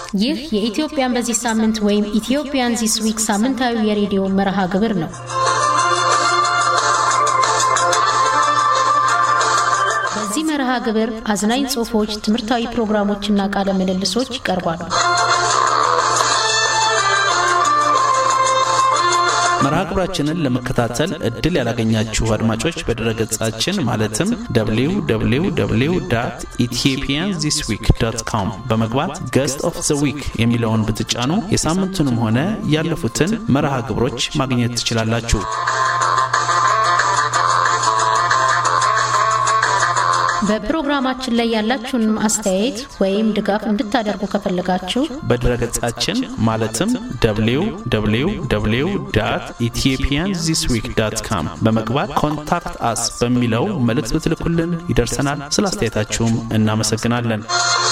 ይህ የኢትዮጵያን በዚህ ሳምንት ወይም ኢትዮጵያን ዚስ ዊክ ሳምንታዊ የሬዲዮ መርሃ ግብር ነው። በዚህ መርሃ ግብር አዝናኝ ጽሑፎች፣ ትምህርታዊ ፕሮግራሞችና ቃለ ምልልሶች ይቀርባሉ። መርሃ ግብራችንን ለመከታተል እድል ያላገኛችሁ አድማጮች በድረገጻችን ማለትም www ኢትዮጵያን ዚስ ዊክ ዶት ኮም በመግባት ገስት ኦፍ ዘ ዊክ የሚለውን ብትጫኑ የሳምንቱንም ሆነ ያለፉትን መርሃ ግብሮች ማግኘት ትችላላችሁ። በፕሮግራማችን ላይ ያላችሁን አስተያየት ወይም ድጋፍ እንድታደርጉ ከፈለጋችሁ በድረገጻችን ማለትም www ኢትዮጵያን ዚስ ዊክ ዳት ካም በመግባት ኮንታክት አስ በሚለው መልእክት ብትልኩልን ይደርሰናል። ስለ አስተያየታችሁም እናመሰግናለን።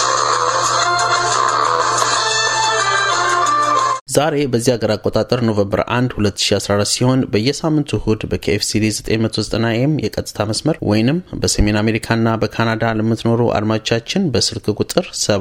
ዛሬ በዚህ ሀገር አቆጣጠር ኖቨምበር 1 2014 ሲሆን በየሳምንቱ እሁድ በኬኤፍሲዲ 990 ኤም የቀጥታ መስመር ወይንም በሰሜን አሜሪካና በካናዳ ለምትኖሩ አድማጮቻችን በስልክ ቁጥር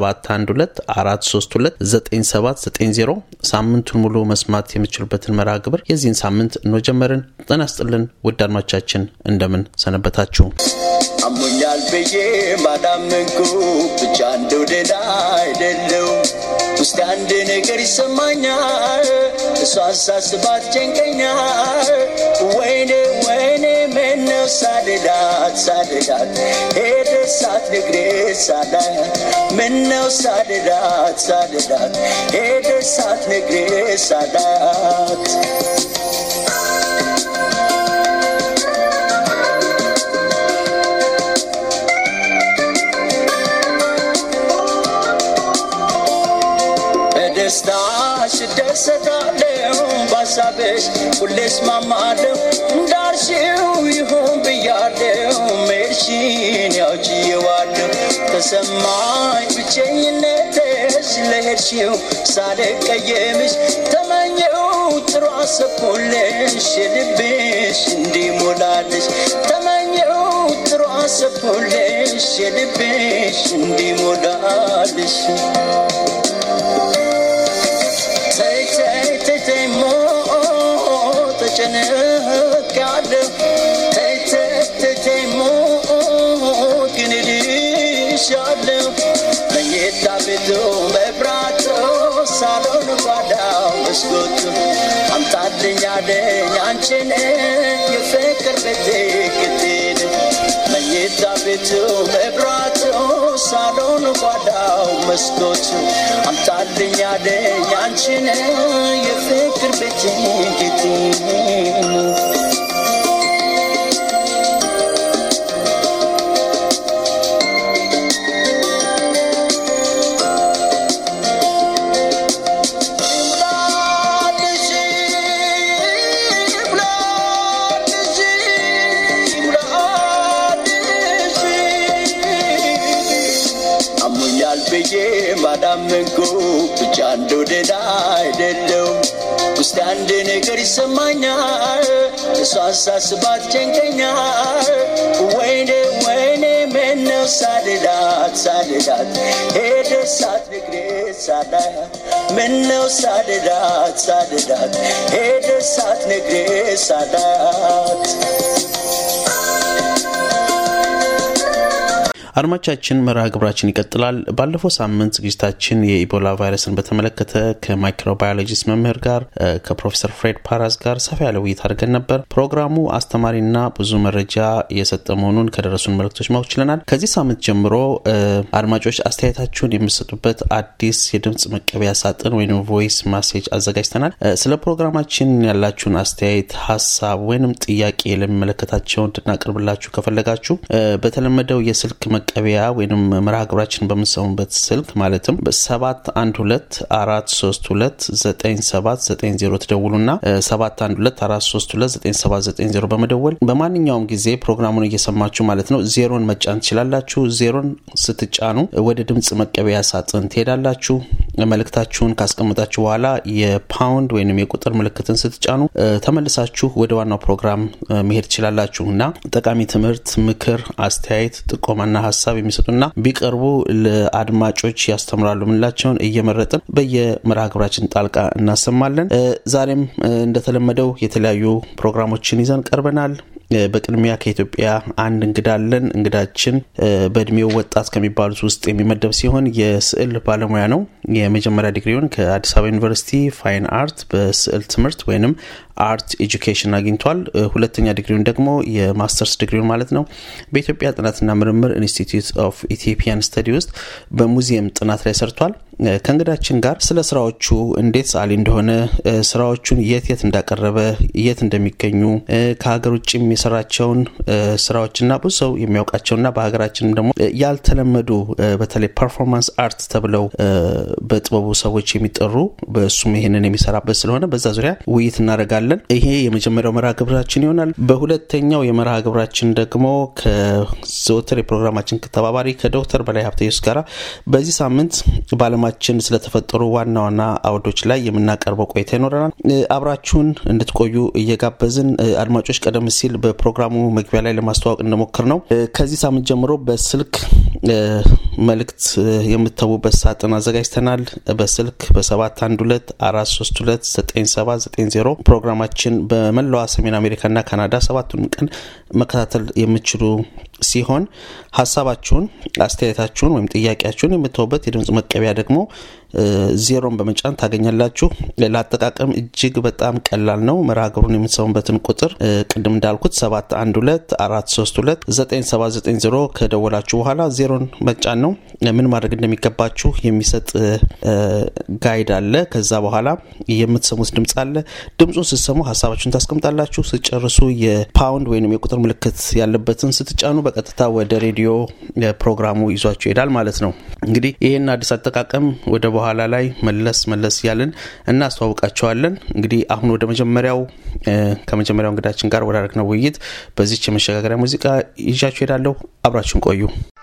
712 ሳምንቱን ሙሉ መስማት የምትችሉበትን መርሃ ግብር የዚህን ሳምንት እንሆ ጀመርን። ጤና ይስጥልን ውድ አድማጮቻችን እንደምን ሰነበታችሁ? አሞኛል ብዬ ባዳመንኩ ብቻ እንደው ደህና አይደለው ውስጥ አንድ ነገር ይሰማኛል እሷ ሳስባት ጨንቀኛል ወይኔ ወይኔ ምነው ሳልላት ሳልላት ሄደ ሳትነግሬ ሳላት ምነው ሳልላት ሳልላት ሄደ ሳትነግሬ ሳላት በደስታሽ እደሰታለሁ ባሳብሽ ሁሌ እስማማለሁ እንዳልሽው ይሁን ብያለሁ መሄድሽን ያውችየዋለሁ ተሰማኝ ብቸኝነትሽ ለሄድሽው ሳልቀየምሽ ተመኘው ጥሩ አሰብኩልሽ የልብሽ እንዲሞላልሽ ተመኘው ጥሩ አሰብኩልሽ የልብሽ እንዲሞላልሽ ተጨንቄያለሁ ተይተተተሞ ግን እልሻለሁ መኝታ ቤቱ መብራቱ ሳሎን ጓዳው መስኮቱ አምጣልኝ አለኝ አንቺን የፍቅር ቤቴ ግቴን መኝታ ቤቱ መብራቱ ሳሎን ጓዳው መስኮቱ አምጣልኝ አለኝ አንቺን የፍቅር ቤቴ ግቴን ብዬ ባዳመንኩ ብቻ እንደው ደህና አይደለው ውስጥ አንድ ነገር ይሰማኛል እሷን ሳስባት ጨንቀኛል ወይኔ ወይኔ ምነው ሳልላት ሳልላት ሄደ ሳትነግሬ ሳላት ምነው ሳልላት ሳልላት ሄደ ሳትነግሬ ሳላት አድማቻችን መርሃ ግብራችን ይቀጥላል። ባለፈው ሳምንት ዝግጅታችን የኢቦላ ቫይረስን በተመለከተ ከማይክሮባዮሎጂስት መምህር ጋር ከፕሮፌሰር ፍሬድ ፓራስ ጋር ሰፋ ያለ ውይይት አድርገን ነበር። ፕሮግራሙ አስተማሪና ብዙ መረጃ የሰጠ መሆኑን ከደረሱን መልእክቶች ማወቅ ችለናል። ከዚህ ሳምንት ጀምሮ አድማጮች አስተያየታችሁን የምሰጡበት አዲስ የድምፅ መቀበያ ሳጥን ወይም ቮይስ ማሴጅ አዘጋጅተናል። ስለ ፕሮግራማችን ያላችሁን አስተያየት፣ ሀሳብ ወይንም ጥያቄ ለሚመለከታቸው እንድናቀርብላችሁ ከፈለጋችሁ በተለመደው የስልክ መቀበያ ወይም መርሃ ግብራችን በምንሰሙበት ስልክ ማለትም በሰባት አንድ ሁለት አራት ሶስት ሁለት ዘጠኝ ሰባት ዘጠኝ ዜሮ ትደውሉና ሰባት አንድ ሁለት አራት ሶስት ሁለት ዘጠኝ ሰባት ዘጠኝ ዜሮ በመደወል በማንኛውም ጊዜ ፕሮግራሙን እየሰማችሁ ማለት ነው ዜሮን መጫን ትችላላችሁ። ዜሮን ስትጫኑ ወደ ድምፅ መቀበያ ሳጥን ትሄዳላችሁ። መልእክታችሁን ካስቀምጣችሁ በኋላ የፓውንድ ወይም የቁጥር ምልክትን ስትጫኑ ተመልሳችሁ ወደ ዋናው ፕሮግራም መሄድ ትችላላችሁ እና ጠቃሚ ትምህርት፣ ምክር፣ አስተያየት፣ ጥቆማና ሀሳብ የሚሰጡና ቢቀርቡ ለአድማጮች ያስተምራሉ ምንላቸውን እየመረጥን በየመርሃ ግብራችን ጣልቃ እናሰማለን። ዛሬም እንደተለመደው የተለያዩ ፕሮግራሞችን ይዘን ቀርበናል። በቅድሚያ ከኢትዮጵያ አንድ እንግዳ አለን። እንግዳችን በእድሜው ወጣት ከሚባሉት ውስጥ የሚመደብ ሲሆን የስዕል ባለሙያ ነው። የመጀመሪያ ዲግሪውን ከአዲስ አበባ ዩኒቨርሲቲ ፋይን አርት በስዕል ትምህርት ወይንም አርት ኤጁኬሽን አግኝቷል። ሁለተኛ ዲግሪውን ደግሞ የማስተርስ ዲግሪውን ማለት ነው በኢትዮጵያ ጥናትና ምርምር ኢንስቲትዩት ኦፍ ኢትዮጵያን ስተዲ ውስጥ በሙዚየም ጥናት ላይ ሰርቷል። ከእንግዳችን ጋር ስለ ስራዎቹ እንዴት ሰዓሊ እንደሆነ ስራዎቹን የት የት እንዳቀረበ የት እንደሚገኙ ከሀገር ውጭም የሰራቸውን ስራዎችና ብዙ ሰው የሚያውቃቸውና በሀገራችንም ደግሞ ያልተለመዱ በተለይ ፐርፎርማንስ አርት ተብለው በጥበቡ ሰዎች የሚጠሩ በእሱም ይሄንን የሚሰራበት ስለሆነ በዛ ዙሪያ ውይይት እናደርጋለን። ይሄ የመጀመሪያው መርሃ ግብራችን ይሆናል። በሁለተኛው የመርሃ ግብራችን ደግሞ ከዘወትር የፕሮግራማችን ተባባሪ ከዶክተር በላይ ሀብተየሱስ ጋር በዚህ ሳምንት በዓለማችን ስለተፈጠሩ ዋና ዋና አውዶች ላይ የምናቀርበው ቆይታ ይኖረናል። አብራችሁን እንድትቆዩ እየጋበዝን አድማጮች፣ ቀደም ሲል በፕሮግራሙ መግቢያ ላይ ለማስተዋወቅ እንደሞክር ነው ከዚህ ሳምንት ጀምሮ በስልክ መልእክት የምተዉበት ሳጥን አዘጋጅተናል። በስልክ በሰባት አንድ ሁለት አራት ሶስት ሁለት ዘጠኝ ሰባት ዘጠኝ ዜሮ ፕሮግራማችን በመላዋ ሰሜን አሜሪካና ካናዳ ሰባቱንም ቀን መከታተል የምችሉ ሲሆን ሀሳባችሁን፣ አስተያየታችሁን ወይም ጥያቄያችሁን የምትተውበት የድምፅ መቀቢያ ደግሞ ዜሮን በመጫን ታገኛላችሁ። ለአጠቃቀም እጅግ በጣም ቀላል ነው። መርሃ ግብሩን የምትሰሙበትን ቁጥር ቅድም እንዳልኩት ሰባት አንድ ሁለት አራት ሶስት ሁለት ዘጠኝ ሰባት ዘጠኝ ዜሮ ከደወላችሁ በኋላ ዜሮን መጫን ነው። ምን ማድረግ እንደሚገባችሁ የሚሰጥ ጋይድ አለ። ከዛ በኋላ የምትሰሙት ድምፅ አለ። ድምፁን ስትሰሙ ሀሳባችሁን ታስቀምጣላችሁ። ስጨርሱ የፓውንድ ወይም የቁጥር ምልክት ያለበትን ስትጫኑ በቀጥታ ወደ ሬዲዮ ፕሮግራሙ ይዟችሁ ይሄዳል ማለት ነው። እንግዲህ ይህን አዲስ አጠቃቀም ወደ በኋላ ላይ መለስ መለስ እያልን እናስተዋውቃቸዋለን። እንግዲህ አሁን ወደ መጀመሪያው ከመጀመሪያው እንግዳችን ጋር ወዳደረግነው ውይይት በዚች የመሸጋገሪያ ሙዚቃ ይዣችሁ ሄዳለሁ። አብራችሁን ቆዩ።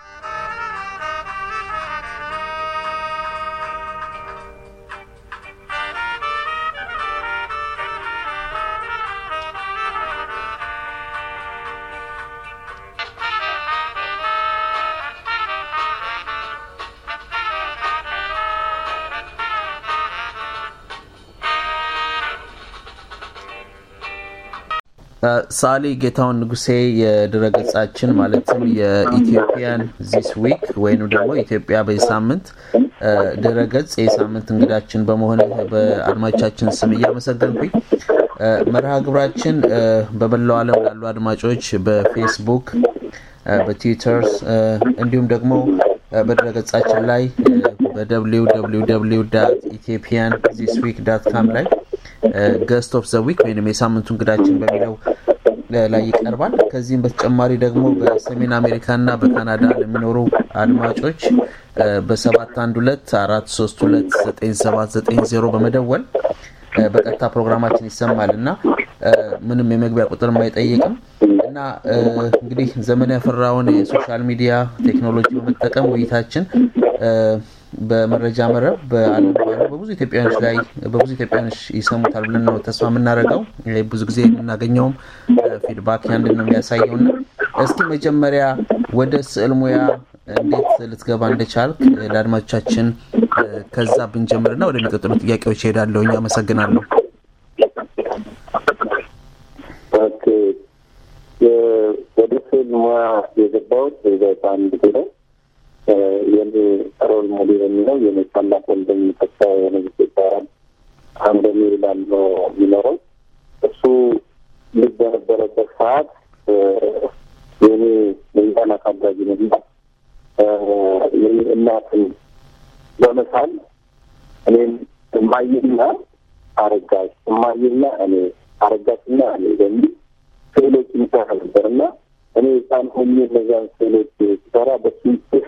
ሳሊ ጌታውን ንጉሴ የድረገጻችን ማለትም የኢትዮጵያን ዚስ ዊክ ወይም ደግሞ ኢትዮጵያ በዚህ ሳምንት ድረገጽ የሳምንት እንግዳችን በመሆን በአድማጮቻችን ስም እያመሰገንኩኝ መርሃ ግብራችን በመላው ዓለም ላሉ አድማጮች በፌስቡክ፣ በትዊተርስ እንዲሁም ደግሞ በድረገጻችን ላይ በደብሊው ደብሊው ደብሊው ዳት ኢትዮጵያን ዚስ ዊክ ዳት ካም ላይ ገስት ኦፍ ዘ ዊክ ወይም የሳምንቱ እንግዳችን በሚለው ላይ ይቀርባል። ከዚህም በተጨማሪ ደግሞ በሰሜን አሜሪካ እና በካናዳ ለሚኖሩ አድማጮች በሰባት አንድ ሁለት አራት ሶስት ሁለት ዘጠኝ ሰባት ዘጠኝ ዜሮ በመደወል በቀጥታ ፕሮግራማችን ይሰማል እና ምንም የመግቢያ ቁጥርም አይጠይቅም እና እንግዲህ ዘመን ያፈራውን የሶሻል ሚዲያ ቴክኖሎጂ በመጠቀም ውይይታችን በመረጃ መረብ በዓለም ባለው በብዙ ኢትዮጵያኖች ላይ በብዙ ኢትዮጵያኖች ይሰሙታል ብለን ነው ተስፋ የምናደርገው። ብዙ ጊዜ የምናገኘውም ፊድባክ ያንድን ነው የሚያሳየው እና እስኪ መጀመሪያ ወደ ስዕል ሙያ እንዴት ልትገባ እንደቻልክ ለአድማጮቻችን ከዛ ብንጀምርና ወደሚቀጥሉ ጥያቄዎች ይሄዳለሁ። አመሰግናለሁ። ወደ ስዕል ሙያ የገባሁት በአንድ ጊዜ ነው። የኔ ሮል ሞዴል የሚለው የኔ ታላቅ ወንድም ተስፋ የሆነ ይባላል። አንደሚ ይላል ነው የሚኖረው። እሱ ልጅ በነበረበት ሰዓት የኔ የህፃን አሳዳጊ ነና የኔ እናትን በመሳል እኔም እማዬና አረጋሽ እማዬና እኔ አረጋሽና እኔ በሚል ስዕሎች ይሰራ ነበር እና እኔ ህፃን ሆኜ እነዚያን ስዕሎች ሲሰራ በሱ ውስጥ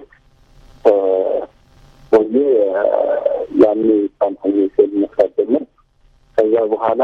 ሆኜ ያኔ ህፃን ሆኜ ስዕል መስራት ጀመር። ከዛ በኋላ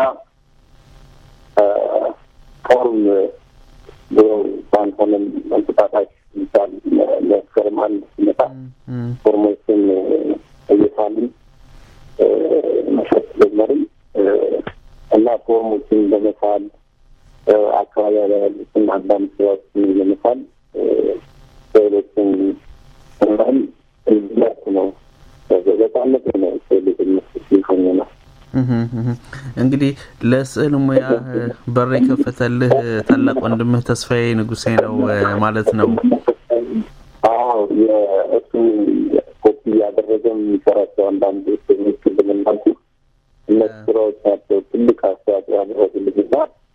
ፎርም ብሎ ባንሆንም እንቁጣጣሽ ይባል መስከረም አንድ ሲመጣ ፎርሞችን እየሳልን መሸጥ ጀመርን እና ፎርሞችን በመሳል አካባቢ ላይ ያሉትን አንዳንድ ስራዎችን ለመሳል ስዕሎችን እናም እንዲላክ ነው በጣነት ነው ስዕል ሆኝ ነው። እንግዲህ ለስዕል ሙያ በር የከፈተልህ ታላቅ ወንድምህ ተስፋዬ ንጉሴ ነው ማለት ነው። አዎ የእሱ ኮፒ እያደረገ የሚሰራቸው አንዳንድ ስዕሎች ቅድም እንዳልኩ እነሱ ስራዎች ናቸው ትልቅ አስተዋጽኦ ያደረጉልኝና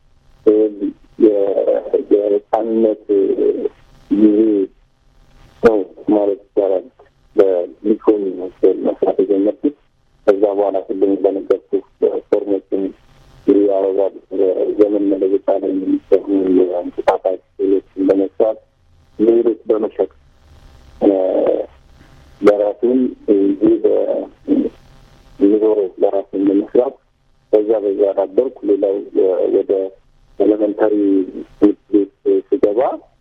የህፃንነት ጊዜ ነው ማለት ይቻላል። በሊኮን ስዕል መስራት የጀመርኩት ከዛ በኋላ ሁሉም በነገርኩ ፎርሞችን የአበባ ዘመን መለወጫ ላይ የሚሰሩ የእንስሳት ስዕሎችን በመስራት ሌሎች በመሸጥ ለራሱን ይህ ዞሮ ለራሱን በመስራት በዛ በዛ አዳበርኩ። ሌላው ወደ ኤሌመንታሪ ትምህርት ቤት ስገባ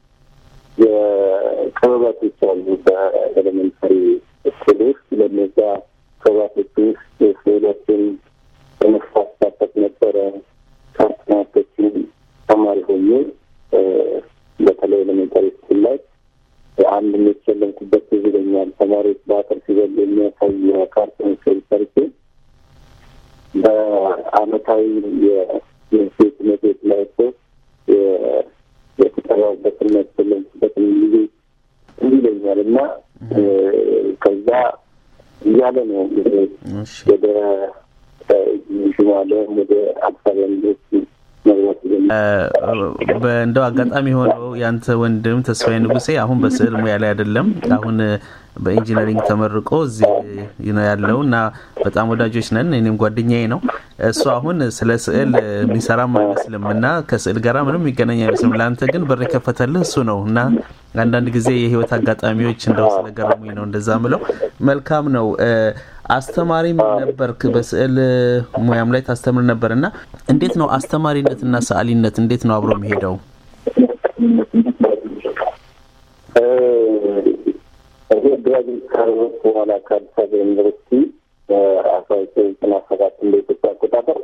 የክበባቶች አሉ በኤሌመንታሪ ስኩል ውስጥ ለነዛ ክበባቶች ውስጥ ስዕሎችን በመስራት ሳተፍ ነበረ። ከአስናቶችን ተማሪ ሆኜ በተለይ ኤሌመንታሪ ስኩል ላይ አንድ የተሸለምኩበት ትዝ ይለኛል። ተማሪዎች በአጥር ሲበሉ የሚያሳይ የካርቶን ስዕል ሰርቼ በአመታዊ የሴት ትምህርት ቤት ላይ ሶስት የተጠራበትን የተሸለምኩበትን ጊዜ እንዲህ ይለኛል እና ከዛ እያለ ነው ወደ ሽማለም ወደ አዲስ አበባ ዩኒቨርሲቲ በእንደው አጋጣሚ የሆነው ያንተ ወንድም ተስፋዬ ንጉሴ አሁን በስዕል ሙያ ላይ አይደለም። አሁን በኢንጂነሪንግ ተመርቆ እዚህ ነው ያለው እና በጣም ወዳጆች ነን። እኔም ጓደኛዬ ነው። እሱ አሁን ስለ ስዕል የሚሰራም አይመስልም እና ከስዕል ጋር ምንም የሚገናኝ አይመስልም። ለአንተ ግን በር የከፈተልህ እሱ ነው እና አንዳንድ ጊዜ የህይወት አጋጣሚዎች እንደው ስለገረሙኝ ነው እንደዛ ምለው። መልካም ነው። አስተማሪም ነበርክ፣ በስዕል ሙያም ላይ ታስተምር ነበር እና እንዴት ነው አስተማሪነትና ሰዓሊነት እንዴት ነው አብሮ የሚሄደው? ግራጅዌት ካረጉት በኋላ ከአዲስ አበባ ዩኒቨርሲቲ አስራ ዘጠኝ ዘጠና ሰባት እንደ ኢትዮጵያ አቆጣጠር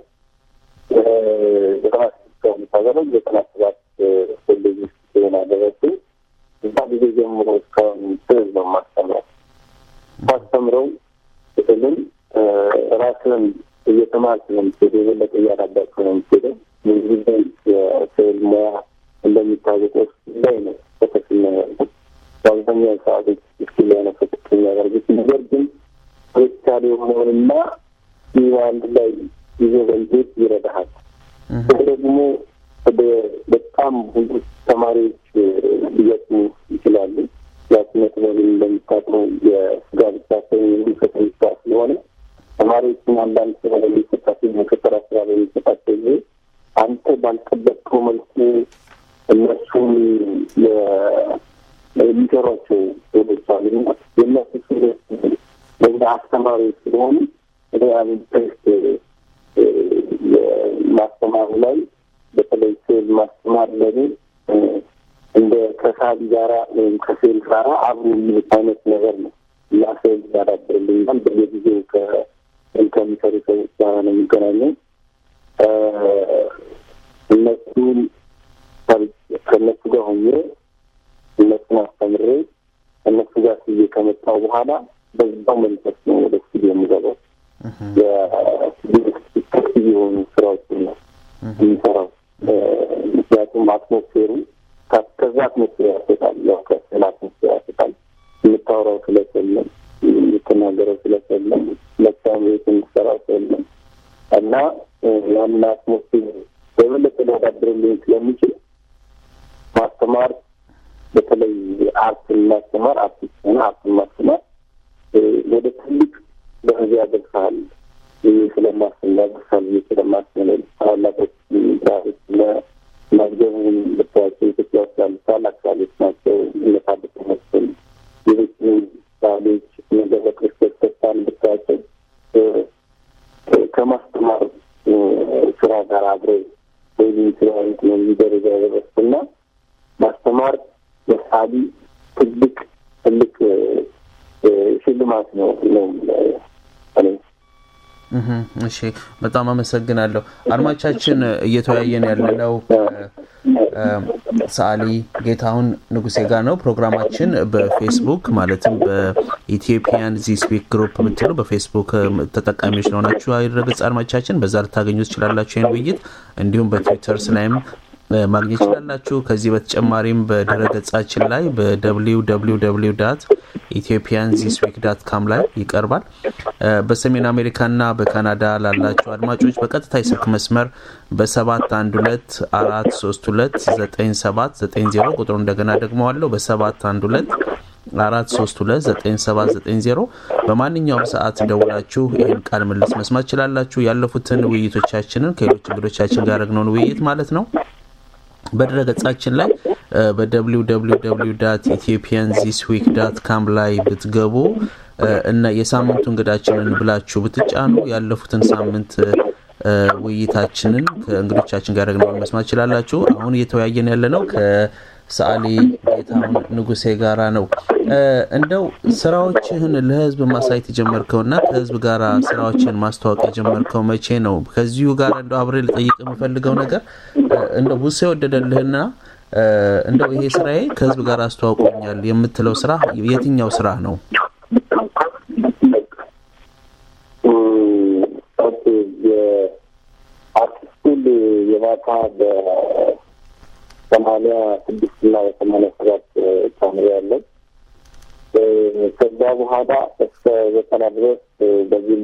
ዘጠና ስድስት ከምታገለው ዘጠና ሰባት ኮሌጅ ውስጥ ሲሆን አደረሱ። እዛ ጊዜ ጀምሮ እስካሁን ስዕል ነው ማስተምረው። ማስተምረው ስዕልን ራስን እየተማርክ ነው የምትሄደው፣ የበለጠ እያዳበርክ ነው የምትሄደው። ጊዜ የስዕል ሙያ እንደሚታወቀው ላይ ነው ተተክና በአብዛኛው ሰዓቶች ስኪል ላይ ነው ተተክ የሚያደርጉት ነገር ግን ፖለቲካል የሆነውንና ይህ አንድ ላይ ይዞ በንዴት ይረዳሃል። ደግሞ በጣም ብዙ ተማሪዎች ሊገጥሙ ይችላሉ። ያስነት በሉ እንደሚታቅመው የስጋ ብቻ ሳይሆን የሚፈተን ስራ ስለሆነ ተማሪዎችን አንዳንድ ስራ በሚሰጣቸው የፈጠራ ስራ በሚሰጣቸው ጊዜ አንተ ባልጠበቅከው መልኩ እነሱን የሚሰሯቸው ሰዎች አሉ። የእነሱ ሰዎች ለእኛ አስተማሪዎች ስለሆኑ ኢንትረስት ማስተማሩ ላይ በተለይ ስዕል ማስተማር ለኔ እንደ ከሳቢ ጋራ ወይም ከስዕል ጋራ አብሮ የሚሄድ አይነት ነገር ነው እና ስዕል ያዳብርልኛል። በየጊዜው ከስዕል ከሚሰሩ ሰዎች ጋራ ነው የሚገናኘው። እነሱን ከእነሱ ጋር ሆኜ እነሱን አስተምሬ እነሱ ጋር ስዬ ከመጣሁ በኋላ በዛው መንፈስ ነው ወደ ስቱዲዮ የሚገባው። የስቱዲዮ የሆኑ ስራዎችን ነው የሚሰራው። ምክንያቱም አትሞስፌሩ ከዛ አትሞስፌር ያስወጣል። ያው ከስዕል አትሞስፌር ያስወጣል። የምታወራው ስለት የለም፣ የምትናገረው ስለት የለም፣ ለሳም ቤት የምትሰራው የለም እና ያንን አትሞስፌር በበለጠ ሊያዳብርልኝ ስለሚችል ማስተማር በተለይ አርትን ማስተማር አርቲስት ሆነ አርትን ማስተማር ወደ ትልቅ ደረጃ ያደርሳል ስለማስብ ያደርሳል ስለማስብ ታላላቆች ዛሬ መዝገቡን ብታያቸው ኢትዮጵያ ውስጥ ያሉ ታላቅ ሳሌች ናቸው። እነታደሰ መስል ሌሎች ሳሌች ነገረ ክርስቶስ ተስፋን ብታያቸው ከማስተማር ስራ ጋር አብረው ወይም ስለሆኑት ነው እዚህ ደረጃ የደረስኩና ማስተማር ለሳሊ ትልቅ ትልቅ ሽልማት ነው ነው እሺ በጣም አመሰግናለሁ። አድማቻችን እየተወያየን ያለነው ሰዓሊ ጌታሁን ንጉሴ ጋር ነው። ፕሮግራማችን በፌስቡክ ማለትም በኢትዮጵያን ዚስ ዊክ ግሩፕ ብትሉ በፌስቡክ ተጠቃሚዎች ለሆናችሁ ድረገጽ አድማጮቻችን በዛ ልታገኙ ትችላላችሁ ይህን ውይይት። እንዲሁም በትዊተርስ ላይም ማግኘት ይችላላችሁ። ከዚህ በተጨማሪም በድረ ገጻችን ላይ በwww ዳት ኢትዮጵያን ዚስ ዊክ ዳት ካም ላይ ይቀርባል። በሰሜን አሜሪካና በካናዳ ላላችሁ አድማጮች በቀጥታ የስልክ መስመር በሰባት አንድ ሁለት አራት ሶስት ሁለት ዘጠኝ ሰባት ዘጠኝ ዜሮ ቁጥሩ እንደገና ደግመዋለሁ በሰባት አንድ ሁለት አራት ሶስት ሁለት ዘጠኝ ሰባት ዘጠኝ ዜሮ በማንኛውም ሰዓት ደውላችሁ ይህን ቃል ምልስ መስማት ችላላችሁ። ያለፉትን ውይይቶቻችንን ከሌሎች እንግዶቻችን ጋር ያደረግነውን ውይይት ማለት ነው በድረ ገጻችን ላይ በwww ዳት ኢትዮጵያን ዚስ ዊክ ዳት ካም ላይ ብትገቡ እና የሳምንቱ እንግዳችንን ብላችሁ ብትጫኑ ያለፉትን ሳምንት ውይይታችንን ከእንግዶቻችን ጋር ያደረግነውን መስማት ችላላችሁ። አሁን እየተወያየን ያለ ነው ከሰዓሊ ጌታሁን ንጉሴ ጋራ ነው። እንደው ስራዎችህን ለህዝብ ማሳየት የጀመርከውና ከህዝብ ጋር ስራዎችን ማስተዋወቅ የጀመርከው መቼ ነው? ከዚሁ ጋር እንደው አብሬ ልጠይቅ የምፈልገው ነገር እንደው ብዙ ሰው የወደደልህና እንደው ይሄ ስራዬ ከህዝብ ጋር አስተዋውቆኛል የምትለው ስራ የትኛው ስራ ነው? የአርት ስኩል የማታ በሰማንያ ስድስት እና በሰማንያ ሰባት ተምሬያለሁ። ከዛ በኋላ እስከ ዘጠና ድረስ በግል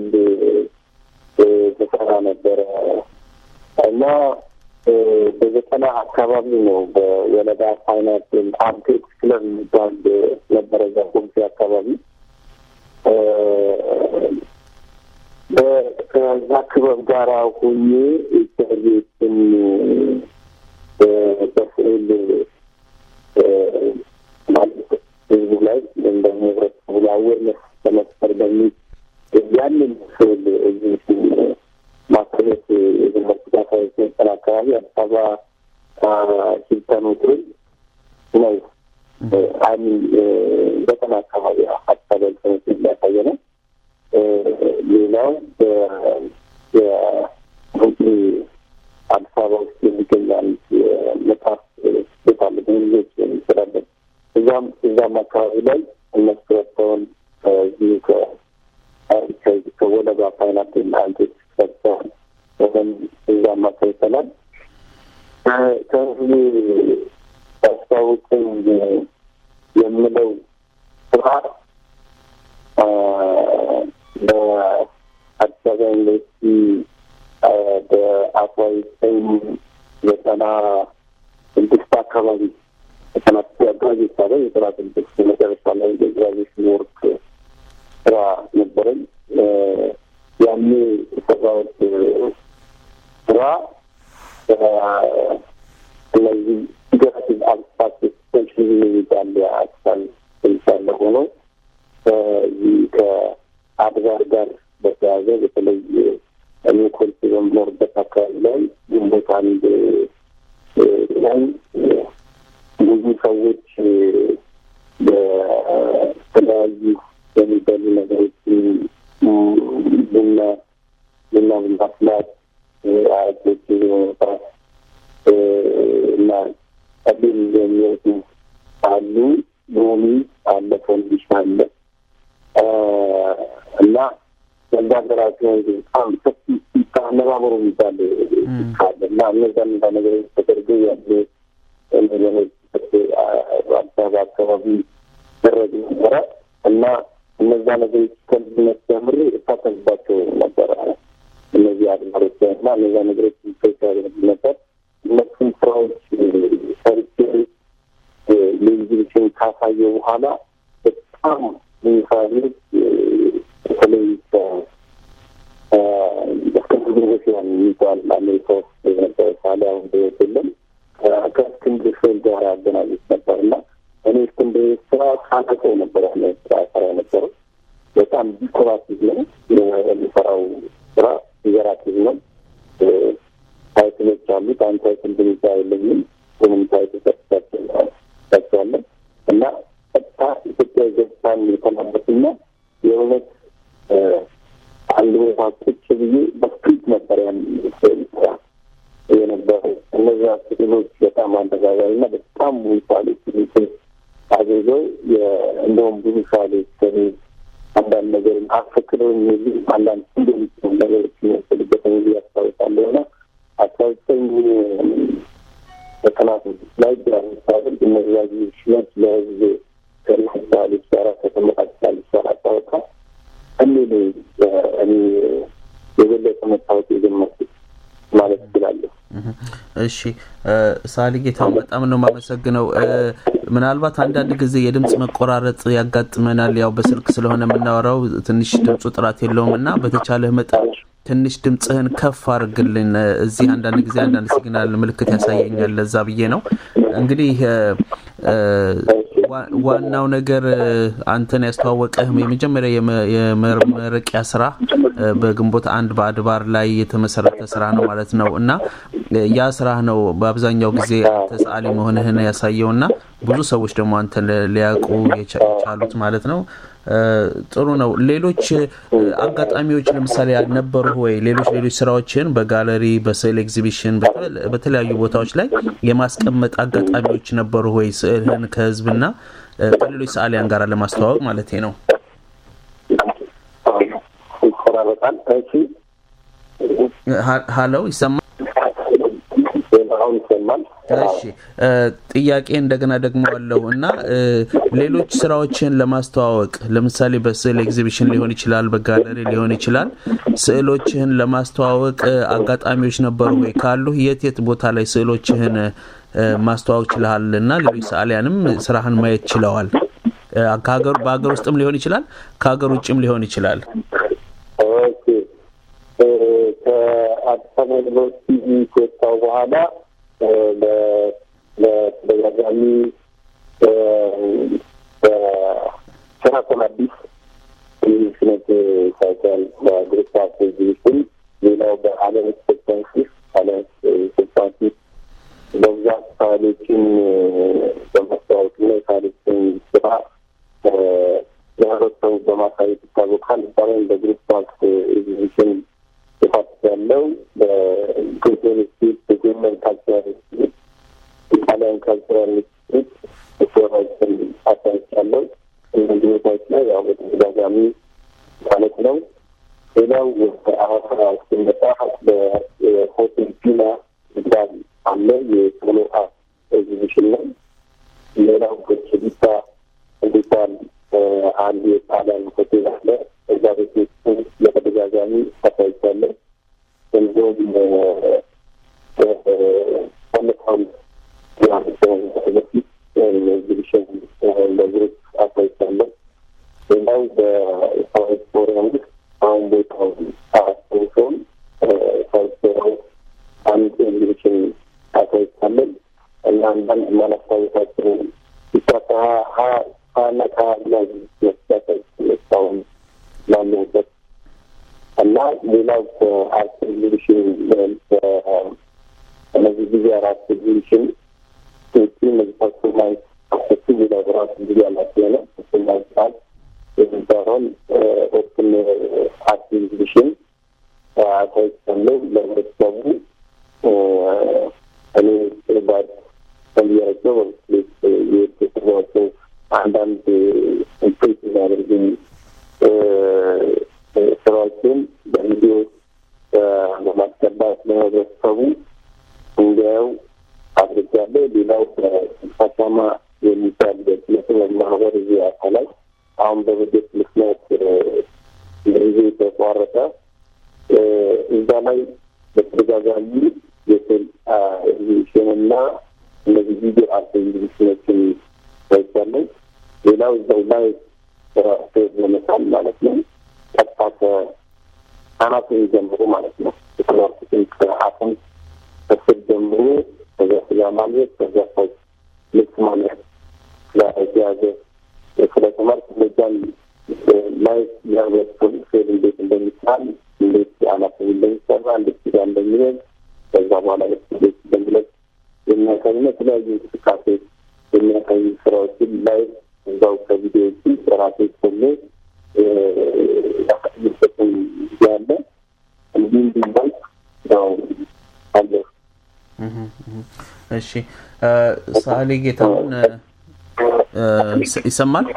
ተሰራ ነበረ እና በዘጠና አካባቢ ነው በወለዳ ፋይናንስ አርቴክስ ክለብ የሚባል ነበረ እዛ ኮሚቴ አካባቢ ከዛ ክበብ ጋር ሁኜ ኢንተርቪዎችን በስዕል ማለት ህዝቡ ላይ ወይም ደግሞ ህብረተሰቡ ላይ አዌርነስ ለመፍጠር በሚል ያንን ስዕል እዚህ ማሳየት የጀመርኩት አስራ ዘጠኝ አካባቢ አዲስ አበባ ሂልተን ሆቴል ነው። አይሚን ዘጠና አካባቢ አዲስ አበባ ሂልተን ሆቴል ያሳየ ነው። ሌላው አዲስ አበባ ውስጥ የሚገኝ አንድ የመጽሐፍ ቤት አለ በእንግሊዞች የሚሰራበት እዛም እዛም አካባቢ ላይ እነሱ ወጥተውን ከዚሁ ከወለጋ ፓይናፕል አንቴት ሰጥተውን ወይም እዛም አሳይተናል። ከህዝብ ያስታውቅኝ የምለው ስራ በአዲስ አበባ ዩኒቨርሲቲ በአስራ ዘጠኝ ዘጠና ስድስት አካባቢ ዘጠና አካባቢ ይባላል ዘጠና ስድስት መጨረሻ ላይ የግራጁዌሽን ወርክ ስራ ነበረኝ። ያኔ የሰራሁት ስራ እነዚህ ፊገራቲቭ አብስትራክት ኤክስቴንሽን የሚባል የአክሳል ስልሳለ ሆኖ ከዚህ ከአድባር ጋር በተያያዘ በተለይ እኔ ኮልፌ በምኖርበት አካባቢ ላይ ግንቦት አንድ ላይ ብዙ ሰዎች በተለያዩ የሚበሉ ነገሮች ቡና ቡና በማፍላት አረቄዎች በመውጣት እና ቀቢል የሚወጡ አሉ። ሎሚ አለ፣ ፈንዲሽ አለ እና በዛ ሀገራችን በጣም ሰፊ አነባበሩ የሚባል ካለ እና እነዛ እነዛ ነገሮች ተደርገው ያሉ ነገሮች አዲስ አበባ አካባቢ ደረግ ነበረ እና እነዛ ነገሮች ከልጅነት ጀምሬ እሳተፍባቸው ነበረ። እነዚህ አድማሮች እና እነዛ ነገሮች ሚቶች ያደርግ ነበር። እነሱን ስራዎች ሰርቼ ሌግዚቢሽን ካሳየ በኋላ በጣም ሚሳሌት በተለይ እስክንድር ነጋሽ የሚባል አሜሪካ ውስጥ የነበረ ሳሌ አሁን በሕይወት የለም ከእስክንድር ፍሬል ጋር ያገናኙት ነበር እና እኔ እስክንድር ስራ ካለቀው ነበር ያለ ስራ ሰራ የነበረው በጣም ዲኮራቲቭ ነው የሚሰራው ስራ ዲኮራቲቭ ነው። ታይትሎች አሉት። አንድ ታይትል ብቻ የለኝም፣ ምንም ታይትል ሰጥቻቸዋለን እና ቀጥታ ኢትዮጵያ ገጽታን የተናበትና የእውነት አንድ ቦታ ቁጭ ብዬ በስክሪፕት ነበር ያን ስራ የነበረው። እነዚያ ስዕሎች በጣም አነጋ የምፈልገው እንደውም ብዙ ሳሌች ከኔ አንዳንድ ነገር አፈክረው የሚሉ አንዳንድ ሲምቦሊክ ነገሮች የሚወሰድበት ጊዜ ያስታውሳለሁ እና አስራ ዘጠኝ ዘጠና ስድስት ላይ ግራሚ ሳደርግ እነዚያ ሽመት ለህዝብ ከሳሌች ጋራ ከተመጣጭ ሳሌች ጋር አስታወቃ እኔ እኔ የበለጠ መታወቅ የጀመርኩት ማለት እችላለሁ። እሺ ሳሊ ጌታውን በጣም ነው የማመሰግነው። ምናልባት አንዳንድ ጊዜ የድምፅ መቆራረጥ ያጋጥመናል። ያው በስልክ ስለሆነ የምናወራው ትንሽ ድምፁ ጥራት የለውም እና በተቻለህ መጠን ትንሽ ድምፅህን ከፍ አድርግልን። እዚህ አንዳንድ ጊዜ አንዳንድ ሲግናል ምልክት ያሳየኛል። ለዛ ብዬ ነው እንግዲህ ዋናው ነገር አንተን ያስተዋወቀህ የመጀመሪያ የመመረቂያ ስራ በግንቦት አንድ በአድባር ላይ የተመሰረተ ስራ ነው ማለት ነው እና ያ ስራ ነው በአብዛኛው ጊዜ አንተ ሰዓሊ መሆንህን ያሳየው እና ብዙ ሰዎች ደግሞ አንተን ሊያውቁ የቻሉት ማለት ነው። ጥሩ ነው። ሌሎች አጋጣሚዎች ለምሳሌ ነበሩ ወይ? ሌሎች ሌሎች ስራዎችን በጋለሪ በስዕል ኤግዚቢሽን፣ በተለያዩ ቦታዎች ላይ የማስቀመጥ አጋጣሚዎች ነበሩ ወይ? ስዕልህን ከህዝብና ከሌሎች ሰዓሊያን ጋር ለማስተዋወቅ ማለት ነው። ይቆራረጣል። እሺ፣ ሀለው ይሰማል? አሁን ይሰማል። እሺ ጥያቄ እንደገና ደግሞ አለው እና ሌሎች ስራዎችን ለማስተዋወቅ ለምሳሌ በስዕል ኤግዚቢሽን ሊሆን ይችላል፣ በጋለሪ ሊሆን ይችላል። ስዕሎችህን ለማስተዋወቅ አጋጣሚዎች ነበሩ ወይ? ካሉ የት የት ቦታ ላይ ስዕሎችህን ማስተዋወቅ ችልሃል እና ሌሎች ሰዓሊያንም ስራህን ማየት ችለዋል? በሀገር ውስጥም ሊሆን ይችላል፣ ከሀገር ውጭም ሊሆን ይችላል። ከአዲስ አበባ ዩኒቨርሲቲ ከወጣሁ በኋላ በተደጋጋሚ በሸራተን አዲስ ስነት ሳይቀር በግሩፕ ኦፍ ኤግዚቢሽን ሌላው በአለም ስፖርታንሲስ አለም ስፖርታንሲስ በብዛት ሳሌችን በማስተዋወቅና የሳሌችን ስራ ለህብረተሰቡ በማሳየት ይታወቃል። ይባላል በግሩፕ ኦፍ ኤግዚቢሽን ተሳትፍ ያለው በኢትዮጵያ ኢንስቲትዩት በጀርመን ካልቸራል ኢንስቲትዩት ኢጣሊያን ካልቸራል ኢንስቲትዩት ስራዎችን አሳይቻለሁ። እነዚህ ቦታዎች ላይ ያው በተደጋጋሚ ማለት ነው። ሌላው በአዋሳ ስንመጣ በሆቴል ፒና ይባል አለ የሶሎ አርት ኤግዚቢሽን ነው። ሌላው በችዲታ እንዲባል አንድ የጣሊያን ሆቴል አለ። እዛ ቤት ውስጥ በተደጋጋሚ አሳይቻለሁ። እንዲሁም ባለፈው በፊት ኤግዚቢሽን በግሩፕ አሳይቻለሁ። ሌላው በሳውት ኮሪያ ውስጥ አሁን ቦታው አያስታውሰውም። ሳውት ኮሪያ ውስጥ አንድ ኤግዚቢሽን አሳይቻለን እና አንዳንድ ማላስታወሳቸው ብቻ ከሀያ ሀያና ከሀያ ላይ ያሳይ እስካሁን ላለሁበት እና ሌላው ከአርት ኤግዚቢሽን እነዚህ ጊዜ አራት ኤግዚቢሽን ውጭ እነዚህ ፐርሶናይዝ አሰቱ ሌላ ራሱ ጊዜ ያላቸው ነው። ፐርሶናይዝ ቃል የሚባለውን ኦፕን አርት ኤግዚቢሽን አሳይቻለሁ ለህብረተሰቡ እኔ ባድ ከሚያቸው በምስሌት የተሰሯቸው አንዳንድ ኢምፕሬስ የሚያደርጉኝ ስራዎችን በቪዲዮ በማስገባት ለህብረተሰቡ እንዲያው አድርጋለሁ። ሌላው በአሻማ የሚባል የጥበብ ማህበር እዚህ አሳ ላይ አሁን በበጀት ምክንያት ጊዜ ተቋረጠ። እዛ ላይ በተደጋጋሚ የስዕል ኤግዚቢሽንና እነዚህ ቪዲዮ አርት ኤግዚቢሽኖችን ታይቻለሁ። ሌላው እዛው ላይ ራሱ ለመሳል ማለት ነው ቀጥታ ከአናት ጀምሮ ማለት ነው የተማርኩትን ከአጥም ከስር ጀምሮ ከዛ ስጋ ማግኘት ከዛ ሰው ልብስ ማግኘት ጋር የተያዘ ስለተማርኩ እነዛን ማየት የህብረተሰቡ ስዕል እንዴት እንደሚሳል እንዴት አናት እንደሚሰራ እንዴት ስጋ እንደሚሄድ ከዛ በኋላ ልብስ እንዴት እንደሚለብስ የሚያሳይና የተለያዩ እንቅስቃሴ የሚያሳዩ ስራዎችን ላይ እዛው ከቪዲዮዎቹ ራሴ ኮሌ ያሳይበትን ጊዜ አለ። እንዲህ እንዲባል ያው አለ። እሺ ሰዓሊ ጌታሁን ይሰማል?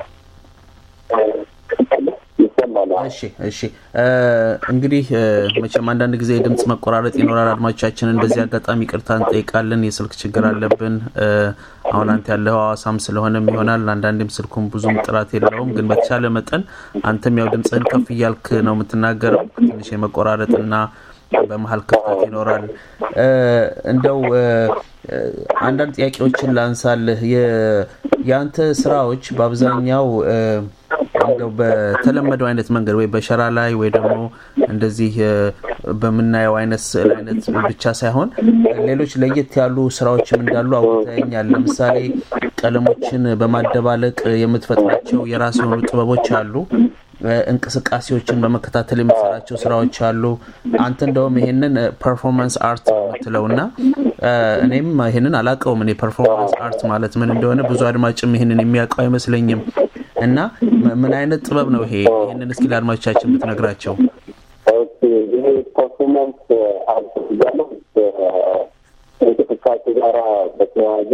እሺ እሺ። እንግዲህ መቼም አንዳንድ ጊዜ የድምፅ መቆራረጥ ይኖራል። አድማጮቻችንን በዚህ አጋጣሚ ቅርታ እንጠይቃለን። የስልክ ችግር አለብን። አሁን አንተ ያለው ሐዋሳም ስለሆነም ይሆናል። አንዳንዴም ስልኩም ብዙም ጥራት የለውም። ግን በተቻለ መጠን አንተም ያው ድምፅህን ከፍ እያልክ ነው የምትናገረው። ትንሽ የመቆራረጥና በመሀል ክፍተት ይኖራል። እንደው አንዳንድ ጥያቄዎችን ላንሳልህ። የአንተ ስራዎች በአብዛኛው እንደው በተለመደው አይነት መንገድ ወይ በሸራ ላይ ወይ ደግሞ እንደዚህ በምናየው አይነት ስዕል አይነት ብቻ ሳይሆን ሌሎች ለየት ያሉ ስራዎችም እንዳሉ አውጥተኛል። ለምሳሌ ቀለሞችን በማደባለቅ የምትፈጥራቸው የራስ የሆኑ ጥበቦች አሉ። እንቅስቃሴዎችን በመከታተል የምትሰራቸው ስራዎች አሉ። አንተ እንደውም ይሄንን ፐርፎርማንስ አርት የምትለው እና እኔም ይሄንን አላውቀውም። እኔ ፐርፎርማንስ አርት ማለት ምን እንደሆነ ብዙ አድማጭም ይሄንን የሚያውቀው አይመስለኝም። እና ምን አይነት ጥበብ ነው ይሄ? ይህንን እስኪ ለአድማጮቻችን ብትነግራቸው። ይሄ ፐርፎርማንስ አርት ያለው እንቅስቃሴ ጋራ በተያያዘ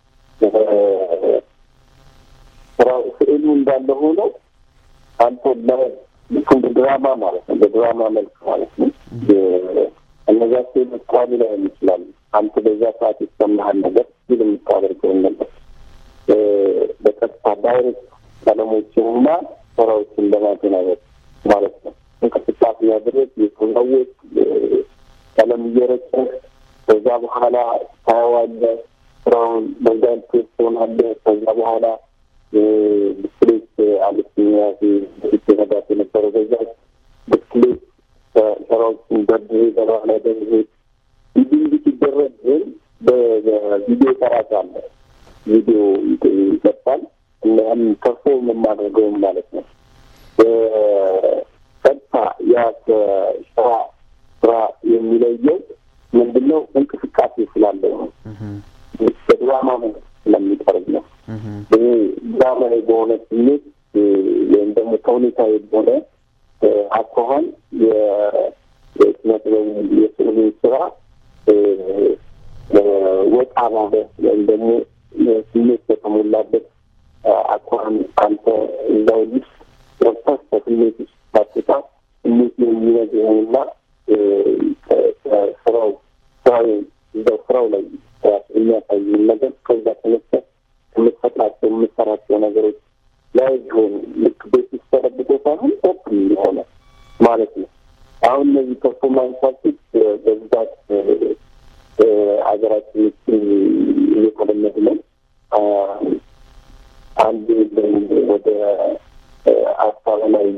ስራው ስዕሉ እንዳለ ሆኖ አንተ ልክ እንደ ድራማ ማለት ነው፣ በድራማ መልክ ማለት ነው። እነዛ ስዕሎች ቋሚ ላይሆን ይችላሉ። አንተ በዛ ሰዓት ይሰማሃል ነገር ሲል የምታደርገውን ነገር በቀጥታ ዳይሬክት ቀለሞችንና ስራዎችን ለማገናኘት ማለት ነው። እንቅስቃሴ ያድረግ የሰዎች ቀለም እየረጨ ከዛ በኋላ ታየዋለህ። ስራውን በዛን ቴስት ትሆናለህ። ከዛ በኋላ ብስክሌት አለችኛ በፊት ነዳት የነበረው በዛ ብስክሌት ስራዎችን ደርድሬ በባህላ ደርድሬ እንዲህ እንዲህ ሲደረግ ግን በቪዲዮ ቀራጭ አለ። ቪዲዮ ይቀርጻል እና ያንን ፐርፎርም የማደርገውም ማለት ነው። ቀጥታ ያ ከስራ ስራ የሚለየው ምንድነው? እንቅስቃሴ ስላለው ነው። በድራማ መልክ ስለሚቀርብ ነው። ይሄ ድራማዊ በሆነ ስሜት ወይም ደግሞ ተውኔታዊ በሆነ አኳኋን የኪነ ጥበብ የስዕሉ ስራ ወጣ ባለ ወይም ደግሞ ስሜት በተሞላበት አኳኋን አንተ እዛው ልጅ ወጥተህ ከስሜት ውስጥ ሳትወጣ ስሜት የሚነግርህንና ስራው ስራው እዛው ስራው ላይ የሚያሳይ ነገር ከዛ ተነስተህ የምትፈጥራቸው የምትሰራቸው ነገሮች ላይ ቢሆን ልክ ቤት ውስጥ ተደብቆ ሳይሆን ኦፕን የሆነ ማለት ነው። አሁን እነዚህ ፐርፎርማንስ አርቲስት በብዛት ሀገራችን ውስጥ እየተለመዱ ነው። አንድ ወደ አስራ ላይ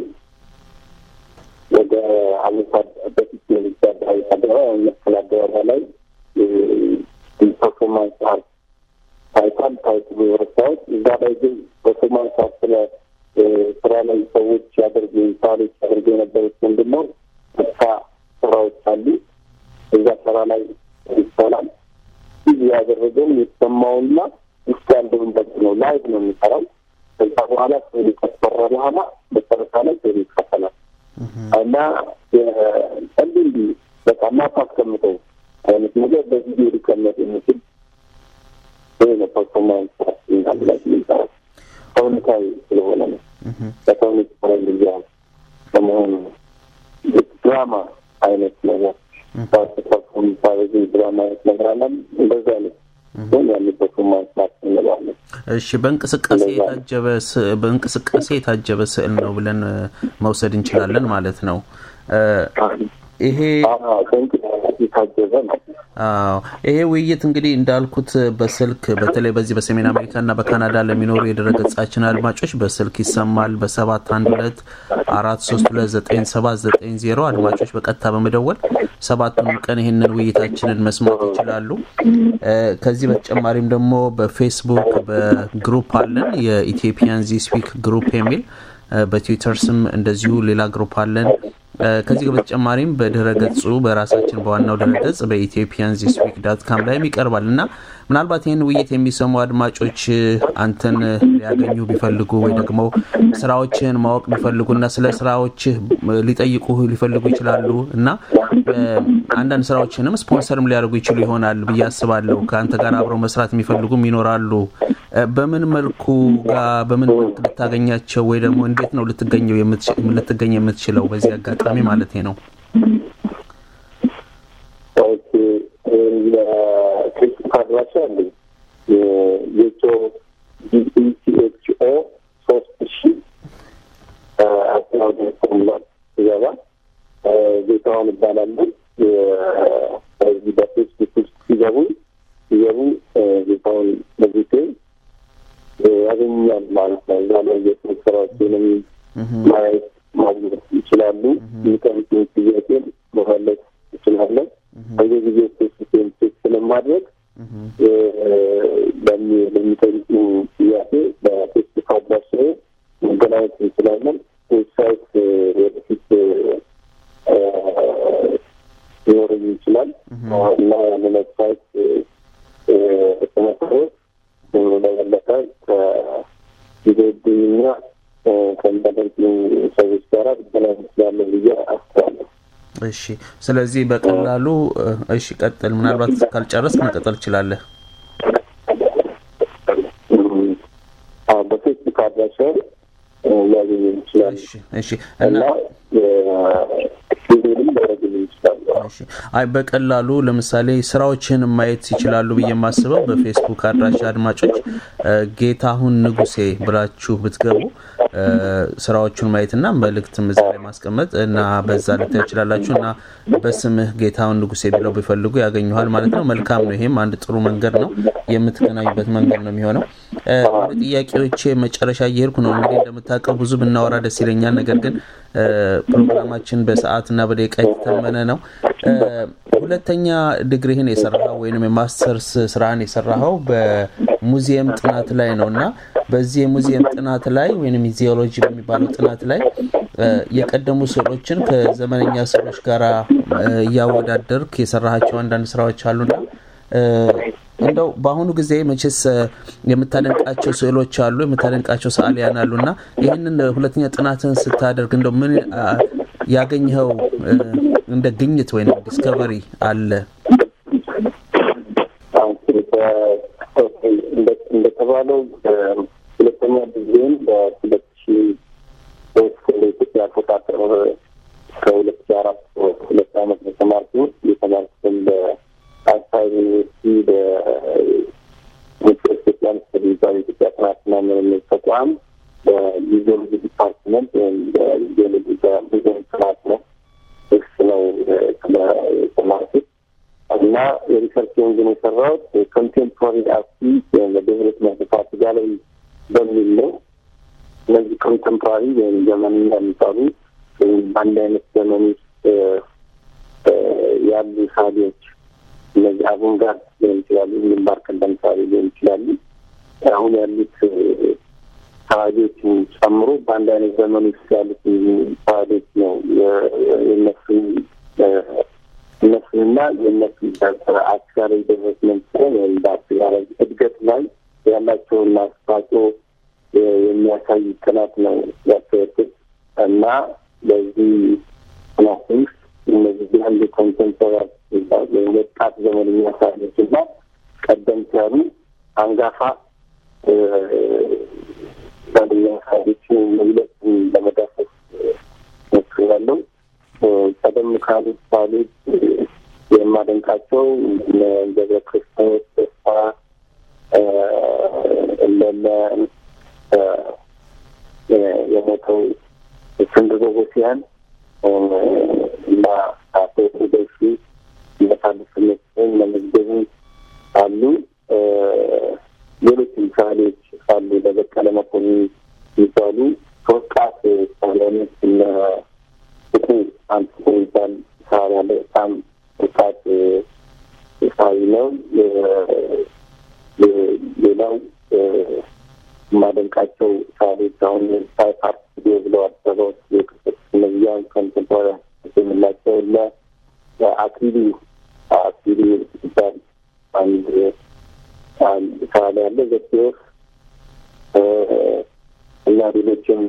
ወደ አሜሪካ በፊት ሚኒስቴር አደባባይ መስቀል አደባባይ ላይ ፐርፎርማንስ አርት ታይቷል። ታይትሉ ረሳሁት። እዛ ላይ ግን ፐርፎርማንስ አርት ስለ ስራ ላይ ሰዎች ያደርጉ ሳሎች ያደርጉ የነበሩት ምንድን ነው? ተስፋ ስራዎች አሉ። እዛ ስራ ላይ ይሰራል። ይህ ያደረገውን የተሰማውና ውስጥ ያለውን በግ ነው ላይቭ ነው የሚሰራው። ከዛ በኋላ ስዕሉ ከተሰራ በኋላ መጨረሻ ላይ ስዕሉ ይከፈላል እና እንዲህ እንዲህ በቃ ማታስቀምጠው አይነት ነገር በቪዲዮ ሊቀመጥ የሚችል ይህ ነው ፐርፎርማንስ እንዳለ ላይ የሚሰራው ሰውነታዊ ስለሆነ ነው። በሰውነት ጊዜ ከመሆኑ ድራማ አይነት ነገር ፐርፎርም ሳበዝ ድራማ አይነት ነገር አለን እንደዚ አይነት ግን ያለበት ማንሳት እንለዋለን። እሺ፣ በእንቅስቃሴ የታጀበ በእንቅስቃሴ የታጀበ ስዕል ነው ብለን መውሰድ እንችላለን ማለት ነው። ይሄ የታጀበ ነው። አዎ ይሄ ውይይት እንግዲህ እንዳልኩት በስልክ በተለይ በዚህ በሰሜን አሜሪካና በካናዳ ለሚኖሩ የድረገጻችን አድማጮች በስልክ ይሰማል። በሰባት አንድ ሁለት አራት ሶስት ሁለት ዘጠኝ ሰባት ዘጠኝ ዜሮ አድማጮች በቀጥታ በመደወል ሰባቱን ቀን ይህንን ውይይታችንን መስማት ይችላሉ። ከዚህ በተጨማሪም ደግሞ በፌስቡክ በግሩፕ አለን የኢትዮጵያን ዚ ስፒክ ግሩፕ የሚል በትዊተር ስም እንደዚሁ ሌላ ግሩፕ አለን። ከዚህ በተጨማሪም በድረ ገጹ በራሳችን በዋናው ድረ ገጽ በኢትዮጵያን ዚስ ዊክ ዳት ካም ላይም ይቀርባል እና ምናልባት ይህን ውይይት የሚሰሙ አድማጮች አንተን ሊያገኙ ቢፈልጉ ወይ ደግሞ ስራዎችህን ማወቅ ቢፈልጉና ስለ ስራዎችህ ሊጠይቁ ሊፈልጉ ይችላሉ እና አንዳንድ ስራዎችንም ስፖንሰርም ሊያደርጉ ይችሉ ይሆናል ብዬ አስባለሁ። ከአንተ ጋር አብረው መስራት የሚፈልጉም ይኖራሉ። በምን መልኩ ጋር በምን መልክ ልታገኛቸው ወይ ደግሞ እንዴት ነው ልትገኘው ልትገኝ የምትችለው? በዚህ አጋጣሚ ማለት ነው። ፌስቡክ አድራሻ አለ የጆ ጂኢሲኤችኦ ሶስት ሺ አስናውደ ፎርሙላት ሲገባ ጌታዋን እባላለሁ። በዚህ በፌስቡክ ውስጥ ሲገቡ ሲገቡ ጌታውን በጊዜ ያገኛል ማለት ነው። እዛ ላይ የስልክ ስራዎችንም ማየት ማግኘት ይችላሉ። የሚጠይቁን ጥያቄ መፈለግ ይችላለን። በየጊዜው ፌስቡክን ቼክ ስለማድረግ ለሚጠይቁ ጥያቄ በፌስቡክ አድራሻ መገናኘት እንችላለን። ዌብሳይት ወደፊት ሊኖረኝ ይችላል እና ያንን ዌብሳይት በመሰረት ለበለጠ ከጊዜብኝና ከሚያደርጉ ሰዎች ጋር ሊገናኝ ይችላለን ብዬ አስባለሁ። እሺ፣ ስለዚህ በቀላሉ እሺ፣ ቀጥል። ምናልባት ካልጨረስክ መቀጠል ትችላለህ። በፌስቡክ አድራሻ ሊያገኙ ይችላሉ እሺ እና አይ በቀላሉ ለምሳሌ ስራዎችን ማየት ይችላሉ ብዬ የማስበው በፌስቡክ አድራሻ አድማጮች ጌታሁን ንጉሴ ብላችሁ ብትገቡ ስራዎቹን ማየትና መልእክትም እዛ ላይ ማስቀመጥ እና በዛ ልታዩ ይችላላችሁ እና በስምህ ጌታሁን ንጉሴ ብለው ቢፈልጉ ያገኘኋል ማለት ነው። መልካም ነው። ይሄም አንድ ጥሩ መንገድ ነው፣ የምትገናኙበት መንገድ ነው የሚሆነው። ወደ ጥያቄዎቼ መጨረሻ እየሄድኩ ነው። እንግዲህ እንደምታውቀው ብዙ ብናወራ ደስ ይለኛል። ነገር ግን ፕሮግራማችን በሰዓትና በደቂቃ የተተመነ ነው። ሁለተኛ ዲግሪህን የሰራኸው ወይም የማስተርስ ስራህን የሰራኸው በሙዚየም ጥናት ላይ ነው እና በዚህ የሙዚየም ጥናት ላይ ወይም ዚኦሎጂ በሚባለው ጥናት ላይ የቀደሙ ስዕሎችን ከዘመነኛ ስዕሎች ጋር እያወዳደርክ የሰራሃቸው አንዳንድ ስራዎች አሉና እንደው በአሁኑ ጊዜ መቼስ የምታደንቃቸው ስዕሎች አሉ፣ የምታደንቃቸው ሰዓሊያን አሉ እና ይህንን ሁለተኛ ጥናትን ስታደርግ እንደው ምን ያገኘኸው እንደ ግኝት ወይም ዲስከቨሪ አለ? እንደተባለው ሁለተኛ ጊዜም በሁለት ሺ ሶስት ለኢትዮጵያ አቆጣጠር ከሁለት ሺ አራት ሁለት አመት የተማርኩት የተማርኩትም በአዲስ ዩኒቨርሲቲ በኢትዮጵያ ስተዲዛ የኢትዮጵያ ጥናትና ምርምር ተቋም በጂኦሎጂ ዲፓርትመንት ወይም በጂኦሎጂ በሙዚየም ጥናት ነው ውስጥ ነው የተማርኩት እና የሪሰርች ኢንጂን የሰራሁት ኮንቴምፖራሪ አርቲ ወይም በዴቨሎፕመንት ፓርቲ ጋለሪ በሚል ነው። እነዚህ ኮንቴምፖራሪ ወይም ዘመንኛ የሚባሉ ወይም በአንድ አይነት ዘመን ውስጥ ያሉ ሳቢዎች እነዚህ አቮንጋርድ ሊሆን ይችላሉ፣ ግንባር ቀደም ሳቢ ሊሆን ይችላሉ። አሁን ያሉት ሳቢዎችን ጨምሮ በአንድ አይነት ዘመን ውስጥ ያሉት ሳቢዎች ነው የነሱን እነሱንና የእነሱ አስጋራዊ ዴቨሎፕመንት ሲሆን ወይም በአስጋራዊ እድገት ላይ ያላቸውን አስተዋጽኦ የሚያሳይ ጥናት ነው ያካሄድኩት እና በዚህ ጥናት ውስጥ እነዚህ ያሉ ኮንቴምፖራሪ ወይም ወጣት ዘመንኛ ሳቢዎች እና ቀደምት ያሉ አንጋፋ ዘመንኛ ሳቢዎችን መግለጽ ለመዳሰስ ሞክሬያለሁ። ቀደም ካሉት ሳሌት የማደንቃቸው እነ ገብረ ክርስቶስ ተስፋ እንደነ የሞተው እስክንድር ቦጎሲያን እና አቶ ደሱ እነታደሰ መስፍን ለመዝገቡ አሉ። ሌሎችም ሳሌዎች አሉ። ለበቀለ መኮንን የሚባሉ ከወጣት ሳሊያኖች እነ እቁ አንድ የሚባል ሳሪ ያለ በጣም ወጣት ሳሪ ነው። ሌላው የማደንቃቸው ሳሪዎች አሁን ሳይ ፓርክ ስቱዲዮ ብለው አዲስ አበባ ውስጥ የክፍት እነዚያን ኮንቴምፖራሪ የምላቸው ለ አክሊሉ አክሊሉ ይባል አንድ ሳል ያለ ዘኪዎስ እና ሌሎችም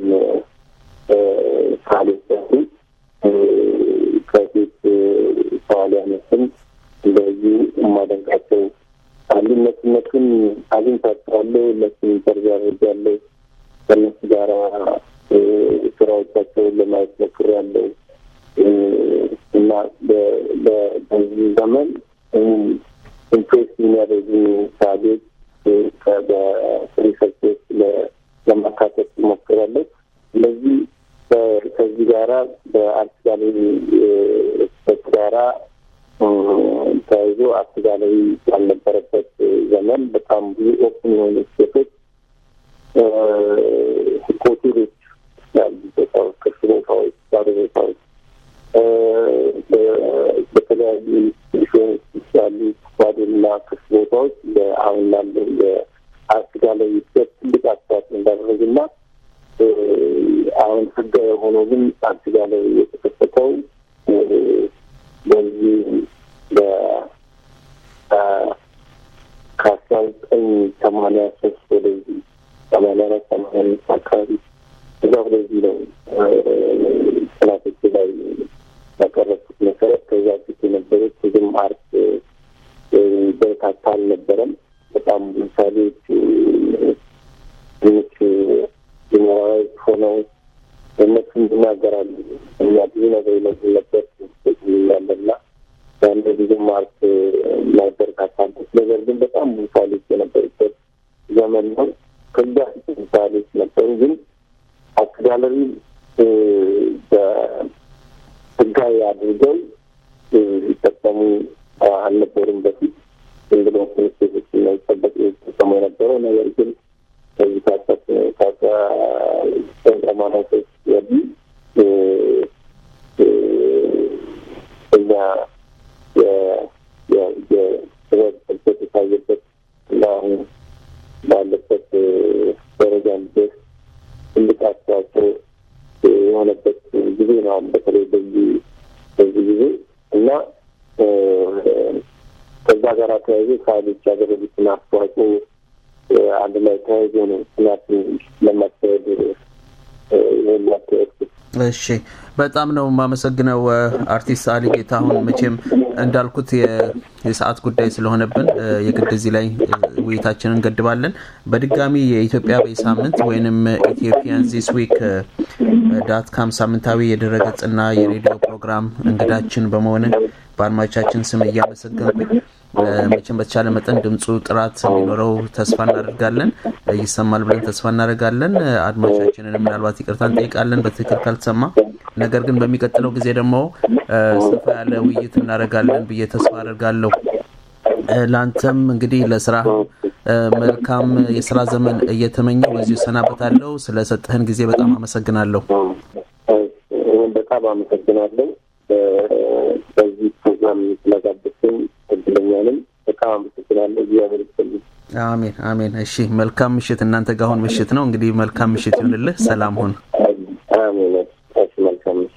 ሳሌች ያሉ ከፊት ሰዋሊያኖችም እንደዚሁ የማደንቃቸው አሉ። እነሱ እነሱን አግኝቻቸዋለሁ። እነሱን ኢንተርቪው አድርጌያለሁ። ከእነሱ ጋር ስራዎቻቸውን ለማየት ሞክሬያለሁ እና በዚህ ዘመን ኢምፕሬስ የሚያደርጉ ሳሌች በሪሰርች ውስጥ ለማካተት ሞክራለሁ። ስለዚህ ከዚህ ጋራ በአርት ጋለሪ ጋራ ተያይዞ አርት ጋለሪ ያልነበረበት ዘመን በጣም ብዙ ኦፕን የሆኑ ስፔሶች ሆቴሎች ያሉ ቦታዎች፣ ክፍት ቦታዎች፣ ባዶ ቦታዎች በተለያዩ ኢንስቲቱሽኖች ያሉ ባዶና ክፍት ቦታዎች አሁን ላለው የአርት ጋለሪ ስፔስ ትልቅ አስተዋጽኦ እንዳደረጉና አሁን ህጋዊ የሆነ ግን አርት ጋለሪ የተከፈተው በዚህ ከአስራ ዘጠኝ ሰማንያ ሶስት ወደዚህ ሰማንያ አራት ሰማንያ አምስት አካባቢ እዛ ወደዚህ ነው ጥናቶች ላይ ያቀረብኩት መሰረት ከዛ ፊት የነበሩት ብዙም አርት በርካታ አልነበረም። በጣም ምሳሌዎች ትንሽ ጀነራላዊ ሆነው እነሱም ይናገራሉ። እኛ ብዙ ነገር ይመስል ነበር ያለና ያለ ብዙም አርት ማይበረታታበት ነገር ግን በጣም ምሳሌዎች የነበሩበት ዘመን ነው። ከዛ ፊት ምሳሌዎች ነበሩ፣ ግን አርት ጋለሪ በህጋዊ አድርገው ይጠቀሙ አልነበሩም በፊት ዝም ብሎ ትምህርት ቤቶች ነው ይጠበቅ ይጠቀሙ የነበረው ነገር ግን ከዚህ ካሰት ከሰማንያ ሶስት ወዲህ እኛ የጥበብ ጥልቀት የታየበት እና አሁን ባለበት ደረጃ እንዲደርስ ትልቅ አስተዋጽኦ የሆነበት ጊዜ ነው። አሁን በተለይ በዚህ በዚህ ጊዜ እና ከዛ ጋር ተያይዞ ሳሌች ያደረጉትን አስተዋጽኦ አንድ ላይ ተያይዞ ነው ጥናትን ለማካሄድ ይህን ያካሄድኩት። እሺ በጣም ነው የማመሰግነው አርቲስት አሊ ጌታሁን። መቼም እንዳልኩት የሰዓት ጉዳይ ስለሆነብን የግድ እዚህ ላይ ውይይታችንን እንገድባለን። በድጋሚ የኢትዮጵያ በሳምንት ወይንም ኢትዮጵያን ዚስ ዊክ ዳት ካም ሳምንታዊ የድረገጽና የሬዲዮ ፕሮግራም እንግዳችን በመሆን በአድማጮቻችን ስም እያመሰገንኩኝ መቼም በተቻለ መጠን ድምፁ ጥራት እንዲኖረው ተስፋ እናደርጋለን። ይሰማል ብለን ተስፋ እናደርጋለን። አድማጮቻችንን ምናልባት ይቅርታ እንጠይቃለን በትክክል ካልተሰማ። ነገር ግን በሚቀጥለው ጊዜ ደግሞ ሰፋ ያለ ውይይት እናደርጋለን ብዬ ተስፋ አደርጋለሁ። ለአንተም እንግዲህ ለስራ መልካም የስራ ዘመን እየተመኘው በዚሁ እሰናበታለሁ። ስለሰጠህን ጊዜ በጣም አመሰግናለሁ። በጣም አመሰግናለሁ። በዚህ ፕሮግራም ስለጋበዝከኝ እድለኛ ነኝ። በጣም አመሰግናለሁ። እግዚአብሔር ይስጥልኝ። አሜን አሜን። እሺ መልካም ምሽት። እናንተ ጋር አሁን ምሽት ነው እንግዲህ መልካም ምሽት ይሁንልህ። ሰላም ሁን። አሜን። እሺ መልካም ምሽት።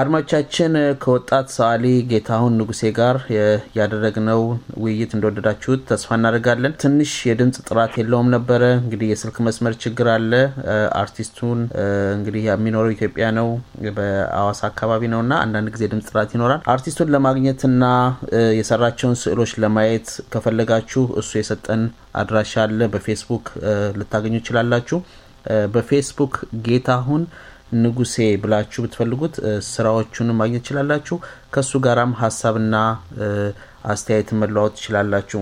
አድማጮቻችን ከወጣት ሰዓሊ ጌታሁን ንጉሴ ጋር ያደረግነው ውይይት እንደወደዳችሁት ተስፋ እናደርጋለን። ትንሽ የድምፅ ጥራት የለውም ነበረ። እንግዲህ የስልክ መስመር ችግር አለ። አርቲስቱን እንግዲህ የሚኖረው ኢትዮጵያ ነው፣ በአዋሳ አካባቢ ነው እና አንዳንድ ጊዜ ድምፅ ጥራት ይኖራል። አርቲስቱን ለማግኘትና የሰራቸውን ስዕሎች ለማየት ከፈለጋችሁ እሱ የሰጠን አድራሻ አለ። በፌስቡክ ልታገኙ ይችላላችሁ። በፌስቡክ ጌታሁን ንጉሴ ብላችሁ ብትፈልጉት ስራዎቹንም ማግኘት ትችላላችሁ። ከእሱ ጋራም ሀሳብና አስተያየትን መለዋወጥ ትችላላችሁ።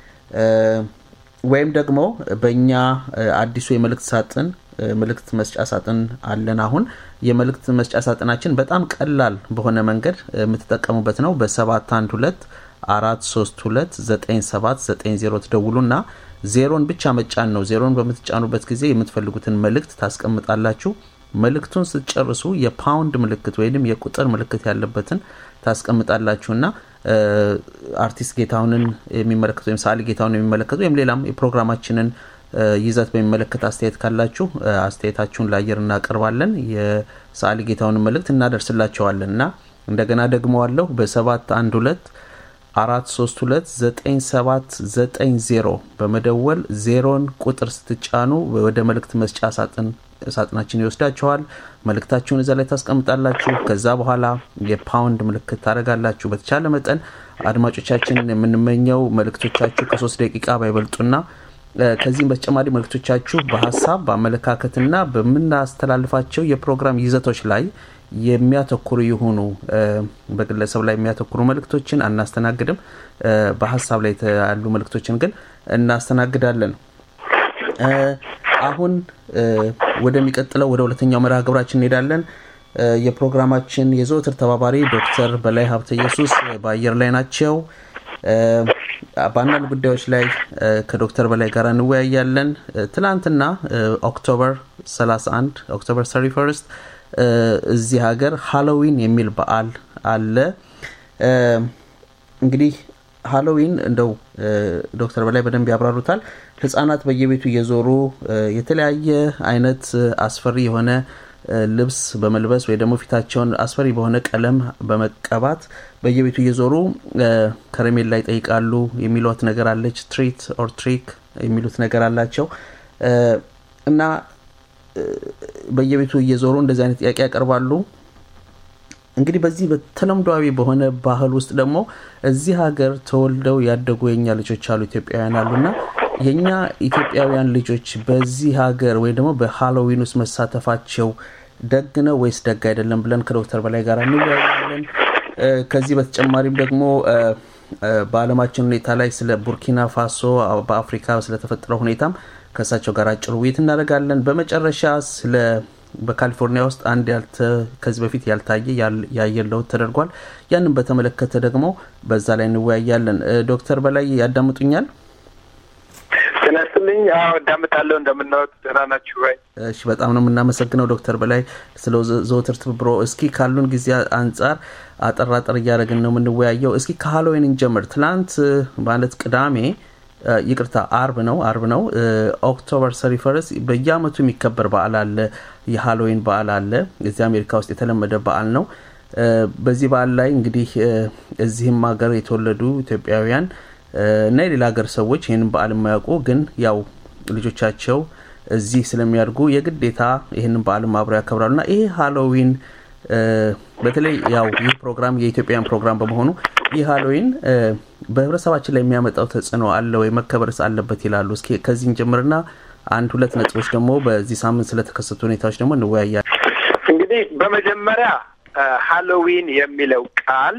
ወይም ደግሞ በእኛ አዲሱ የመልእክት ሳጥን መልእክት መስጫ ሳጥን አለን። አሁን የመልእክት መስጫ ሳጥናችን በጣም ቀላል በሆነ መንገድ የምትጠቀሙበት ነው። በሰባት አንድ ሁለት አራት ሶስት ሁለት ዘጠኝ ሰባት ዘጠኝ ዜሮ ትደውሉና ዜሮን ብቻ መጫን ነው። ዜሮን በምትጫኑበት ጊዜ የምትፈልጉትን መልእክት ታስቀምጣላችሁ። መልእክቱን ስትጨርሱ የፓውንድ ምልክት ወይም የቁጥር ምልክት ያለበትን ታስቀምጣላችሁና አርቲስት ጌታሁንን የሚመለከቱ ወይም ሰዓሊ ጌታሁን የሚመለከቱ ወይም ሌላም የፕሮግራማችንን ይዘት በሚመለከት አስተያየት ካላችሁ አስተያየታችሁን ለአየር እናቀርባለን። የሰዓሊ ጌታሁንን መልእክት እናደርስላቸዋለን እና እንደገና ደግመዋለሁ በሰባት አንድ ሁለት አራት ሶስት ሁለት ዘጠኝ ሰባት ዘጠኝ ዜሮ በመደወል ዜሮን ቁጥር ስትጫኑ ወደ መልእክት መስጫ ሳጥን ሳጥናችን ይወስዳችኋል። መልእክታችሁን እዛ ላይ ታስቀምጣላችሁ። ከዛ በኋላ የፓውንድ ምልክት ታደርጋላችሁ። በተቻለ መጠን አድማጮቻችን የምንመኘው መልእክቶቻችሁ ከሶስት ደቂቃ ባይበልጡና ከዚህም በተጨማሪ መልእክቶቻችሁ በሀሳብ በአመለካከትና በምናስተላልፋቸው የፕሮግራም ይዘቶች ላይ የሚያተኩሩ የሆኑ በግለሰብ ላይ የሚያተኩሩ መልእክቶችን አናስተናግድም። በሀሳብ ላይ ያሉ መልእክቶችን ግን እናስተናግዳለን። አሁን ወደሚቀጥለው ወደ ሁለተኛው መርሃ ግብራችን እንሄዳለን። የፕሮግራማችን የዘወትር ተባባሪ ዶክተር በላይ ሀብተ ኢየሱስ በአየር ላይ ናቸው። በአንዳንድ ጉዳዮች ላይ ከዶክተር በላይ ጋር እንወያያለን። ትናንትና ኦክቶበር 31 ኦክቶበር 31 እዚህ ሀገር ሃሎዊን የሚል በዓል አለ። እንግዲህ ሃሎዊን እንደው ዶክተር በላይ በደንብ ያብራሩታል። ህጻናት በየቤቱ እየዞሩ የተለያየ አይነት አስፈሪ የሆነ ልብስ በመልበስ ወይ ደግሞ ፊታቸውን አስፈሪ በሆነ ቀለም በመቀባት በየቤቱ እየዞሩ ከረሜላ ይጠይቃሉ። የሚሏት ነገር አለች። ትሪት ኦር ትሪክ የሚሉት ነገር አላቸው እና በየቤቱ እየዞሩ እንደዚህ አይነት ጥያቄ ያቀርባሉ። እንግዲህ በዚህ በተለምዷዊ በሆነ ባህል ውስጥ ደግሞ እዚህ ሀገር ተወልደው ያደጉ የኛ ልጆች አሉ፣ ኢትዮጵያውያን አሉና የእኛ ኢትዮጵያውያን ልጆች በዚህ ሀገር ወይም ደግሞ በሃሎዊን ውስጥ መሳተፋቸው ደግ ነው ወይስ ደግ አይደለም ብለን ከዶክተር በላይ ጋር እንወያያለን። ከዚህ በተጨማሪም ደግሞ በዓለማችን ሁኔታ ላይ ስለ ቡርኪና ፋሶ በአፍሪካ ስለተፈጠረው ሁኔታም ከእሳቸው ጋር አጭር ውይይት እናደርጋለን። በመጨረሻ ስለ በካሊፎርኒያ ውስጥ አንድ ከዚህ በፊት ያልታየ የአየር ለውጥ ተደርጓል። ያንን በተመለከተ ደግሞ በዛ ላይ እንወያያለን። ዶክተር በላይ ያዳምጡኛል? ጤና ይስጥልኝ። አዎ እዳምጣለሁ። እንደምናወጥ ደህና ናችሁ ወይ? እሺ፣ በጣም ነው የምናመሰግነው ዶክተር በላይ ስለ ዘወትር ትብብሮ። እስኪ ካሉን ጊዜ አንጻር አጠር አጠር እያደረግን ነው የምንወያየው። እስኪ ከሀሎዊን እንጀምር። ትናንት ማለት ቅዳሜ ይቅርታ አርብ ነው አርብ ነው ኦክቶበር ሰሪ ፈረስ በየአመቱ የሚከበር በዓል አለ የሃሎዊን በዓል አለ እዚህ አሜሪካ ውስጥ የተለመደ በዓል ነው በዚህ በዓል ላይ እንግዲህ እዚህም ሀገር የተወለዱ ኢትዮጵያውያን እና የሌላ ሀገር ሰዎች ይህንን በዓል የማያውቁ ግን ያው ልጆቻቸው እዚህ ስለሚያድጉ የግዴታ ይህንን በዓል አብረው ያከብራሉ እና ይሄ ሃሎዊን በተለይ ያው ይህ ፕሮግራም የኢትዮጵያን ፕሮግራም በመሆኑ ይህ ሃሎዊን በህብረተሰባችን ላይ የሚያመጣው ተጽዕኖ አለ ወይ መከበርስ አለበት ይላሉ። እስኪ ከዚህን ጀምርና አንድ ሁለት ነጥቦች ደግሞ በዚህ ሳምንት ስለተከሰቱ ሁኔታዎች ደግሞ እንወያያለን። እንግዲህ በመጀመሪያ ሃሎዊን የሚለው ቃል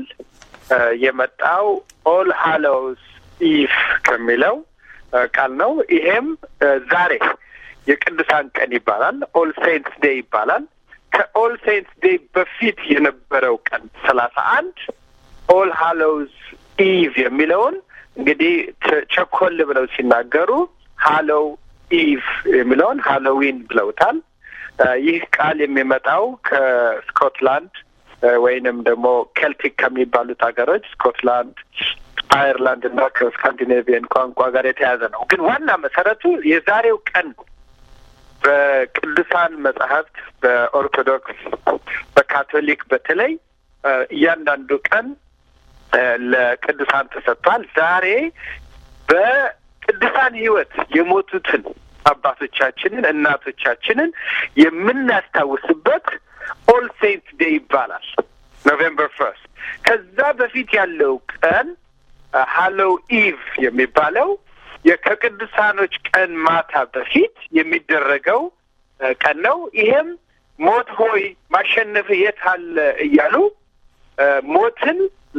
የመጣው ኦል ሃሎውስ ኢቭ ከሚለው ቃል ነው። ይሄም ዛሬ የቅዱሳን ቀን ይባላል። ኦል ሴንትስ ዴይ ይባላል። ከኦል ሴንትስ ዴይ በፊት የነበረው ቀን ሰላሳ አንድ ኦል ሃሎውስ ኢቭ የሚለውን እንግዲህ ቸኮል ብለው ሲናገሩ ሃሎው ኢቭ የሚለውን ሃሎዊን ብለውታል። ይህ ቃል የሚመጣው ከስኮትላንድ ወይንም ደግሞ ኬልቲክ ከሚባሉት ሀገሮች ስኮትላንድ፣ አየርላንድ እና ከስካንዲኔቪየን ቋንቋ ጋር የተያዘ ነው። ግን ዋና መሰረቱ የዛሬው ቀን በቅዱሳን መጽሐፍት በኦርቶዶክስ፣ በካቶሊክ በተለይ እያንዳንዱ ቀን ለቅዱሳን ተሰጥቷል። ዛሬ በቅዱሳን ሕይወት የሞቱትን አባቶቻችንን እናቶቻችንን የምናስታውስበት ኦል ሴንት ዴይ ይባላል። ኖቬምበር ፈርስት። ከዛ በፊት ያለው ቀን ሃሎው ኢቭ የሚባለው ከቅዱሳኖች ቀን ማታ በፊት የሚደረገው ቀን ነው። ይሄም ሞት ሆይ ማሸነፍ የት አለ እያሉ ሞትን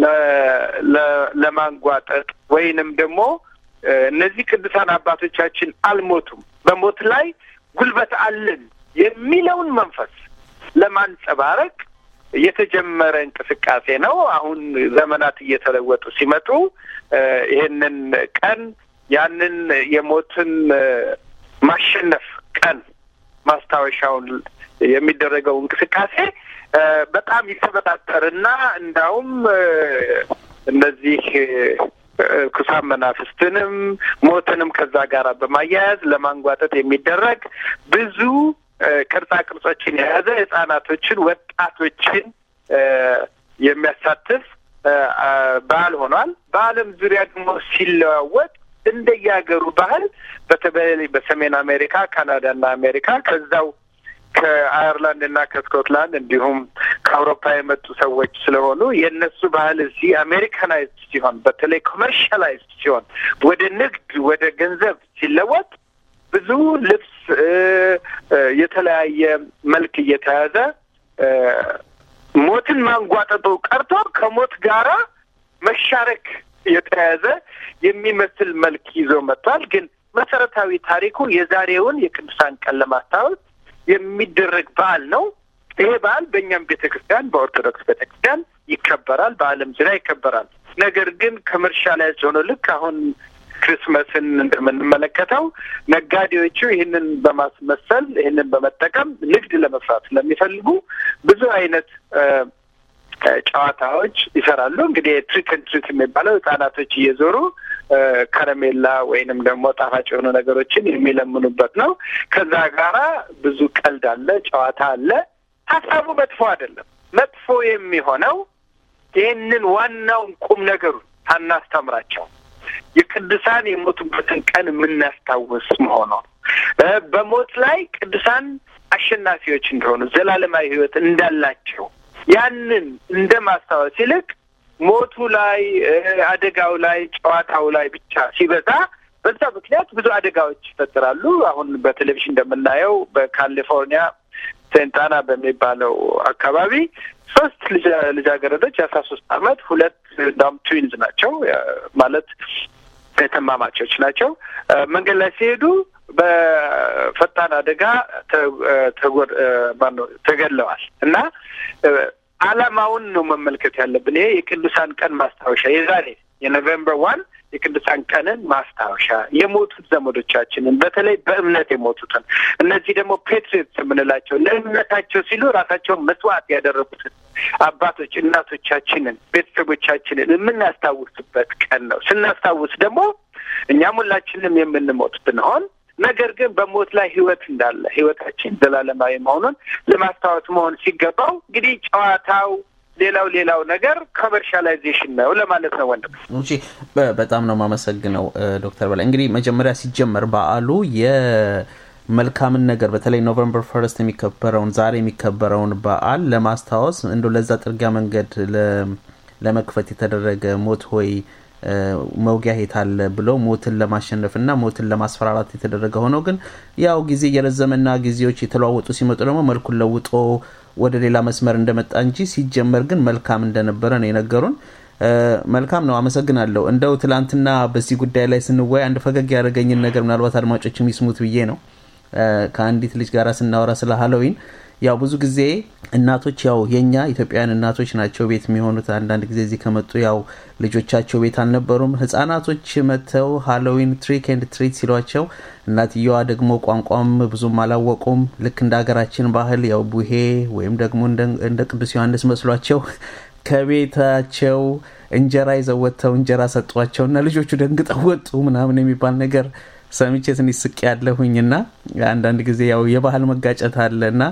ለማንጓጠጥ ወይንም ደግሞ እነዚህ ቅዱሳን አባቶቻችን አልሞቱም፣ በሞት ላይ ጉልበት አለን የሚለውን መንፈስ ለማንጸባረቅ የተጀመረ እንቅስቃሴ ነው። አሁን ዘመናት እየተለወጡ ሲመጡ ይሄንን ቀን ያንን የሞትን ማሸነፍ ቀን ማስታወሻውን የሚደረገው እንቅስቃሴ በጣም ይተበጣጠርና እንዳውም እነዚህ ኩሳን መናፍስትንም ሞትንም ከዛ ጋር በማያያዝ ለማንጓጠጥ የሚደረግ ብዙ ቅርጻ ቅርጾችን የያዘ ህጻናቶችን፣ ወጣቶችን የሚያሳትፍ ባህል ሆኗል። በዓለም ዙሪያ ደግሞ ሲለዋወጥ እንደየሀገሩ ባህል በተለይ በሰሜን አሜሪካ፣ ካናዳና አሜሪካ ከዛው ከአየርላንድ እና ከስኮትላንድ እንዲሁም ከአውሮፓ የመጡ ሰዎች ስለሆኑ የእነሱ ባህል እዚህ አሜሪካናይዝድ ሲሆን በተለይ ኮመርሻላይዝድ ሲሆን ወደ ንግድ ወደ ገንዘብ ሲለወጥ ብዙ ልብስ የተለያየ መልክ እየተያዘ ሞትን ማንጓጠጡ ቀርቶ ከሞት ጋራ መሻረክ የተያዘ የሚመስል መልክ ይዞ መጥቷል። ግን መሰረታዊ ታሪኩ የዛሬውን የቅዱሳን ቀን ለማስታወስ የሚደረግ በዓል ነው። ይሄ በዓል በእኛም ቤተ ክርስቲያን በኦርቶዶክስ ቤተ ክርስቲያን ይከበራል፣ በዓለም ዙሪያ ይከበራል። ነገር ግን ከመርሻላይዝ ሆኖ ልክ አሁን ክሪስመስን እንደምንመለከተው ነጋዴዎቹ ይህንን በማስመሰል ይህንን በመጠቀም ንግድ ለመስራት ስለሚፈልጉ ብዙ አይነት ጨዋታዎች ይሰራሉ። እንግዲህ ትሪክን ትሪት የሚባለው ህጻናቶች እየዞሩ ከረሜላ ወይንም ደግሞ ጣፋጭ የሆኑ ነገሮችን የሚለምኑበት ነው። ከዛ ጋራ ብዙ ቀልድ አለ፣ ጨዋታ አለ። ሀሳቡ መጥፎ አይደለም። መጥፎ የሚሆነው ይህንን ዋናውን ቁም ነገሩን ሳናስተምራቸው የቅዱሳን የሞቱበትን ቀን የምናስታውስ መሆኑ በሞት ላይ ቅዱሳን አሸናፊዎች እንደሆኑ ዘላለማዊ ሕይወት እንዳላቸው ያንን እንደ ማስታወስ ይልቅ ሞቱ ላይ አደጋው ላይ ጨዋታው ላይ ብቻ ሲበዛ በዛ ምክንያት ብዙ አደጋዎች ይፈጠራሉ። አሁን በቴሌቪዥን እንደምናየው በካሊፎርኒያ ሴንታና በሚባለው አካባቢ ሶስት ልጃገረዶች የአስራ ሶስት አመት ሁለት ዳም ትዊንዝ ናቸው ማለት ተማማቾች ናቸው። መንገድ ላይ ሲሄዱ በፈጣን አደጋ ተገድለዋል እና ዓላማውን ነው መመልከት ያለብን። ይሄ የቅዱሳን ቀን ማስታወሻ የዛሬ የኖቬምበር ዋን የቅዱሳን ቀንን ማስታወሻ የሞቱት ዘመዶቻችንን በተለይ በእምነት የሞቱትን እነዚህ ደግሞ ፔትሪዮትስ የምንላቸው ለእምነታቸው ሲሉ ራሳቸውን መስዋዕት ያደረጉትን አባቶች እናቶቻችንን፣ ቤተሰቦቻችንን የምናስታውስበት ቀን ነው። ስናስታውስ ደግሞ እኛም ሁላችንም የምንሞት ብንሆን ነገር ግን በሞት ላይ ህይወት እንዳለ ህይወታችን ዘላለማዊ መሆኑን ለማስታወስ መሆን ሲገባው እንግዲህ ጨዋታው ሌላው ሌላው ነገር ኮመርሻላይዜሽን ነው ለማለት ነው። ወንድም እሺ፣ በጣም ነው የማመሰግነው ዶክተር በላይ። እንግዲህ መጀመሪያ ሲጀመር በዓሉ የመልካምን ነገር በተለይ ኖቨምበር ፈርስት የሚከበረውን ዛሬ የሚከበረውን በዓል ለማስታወስ እንደ ለዛ ጥርጊያ መንገድ ለመክፈት የተደረገ ሞት ሆይ መውጊያ ሄት አለ ብለው ሞትን ለማሸነፍ እና ሞትን ለማስፈራራት የተደረገ ሆነው ግን ያው ጊዜ እየረዘመና ጊዜዎች የተለዋወጡ ሲመጡ ደግሞ መልኩን ለውጦ ወደ ሌላ መስመር እንደመጣ እንጂ ሲጀመር ግን መልካም እንደነበረ ነው የነገሩን። መልካም ነው፣ አመሰግናለሁ። እንደው ትላንትና በዚህ ጉዳይ ላይ ስንወያይ አንድ ፈገግ ያደረገኝን ነገር ምናልባት አድማጮች የሚስሙት ብዬ ነው። ከአንዲት ልጅ ጋር ስናወራ ስለ ሀሎዊን ያው ብዙ ጊዜ እናቶች ያው የኛ ኢትዮጵያውያን እናቶች ናቸው ቤት የሚሆኑት። አንዳንድ ጊዜ እዚህ ከመጡ ያው ልጆቻቸው ቤት አልነበሩም። ህጻናቶች መጥተው ሃሎዊን ትሪክ ኤንድ ትሪት ሲሏቸው እናትየዋ ደግሞ ቋንቋም ብዙም አላወቁም። ልክ እንደ ሀገራችን ባህል ያው ቡሄ ወይም ደግሞ እንደ ቅዱስ ዮሐንስ መስሏቸው ከቤታቸው እንጀራ ይዘው ወጥተው እንጀራ ሰጧቸው እና ልጆቹ ደንግጠው ወጡ ምናምን የሚባል ነገር ሰምቼ ትንሽ ስቅ ያለሁኝ እና አንዳንድ ጊዜ ያው የባህል መጋጨት አለ እና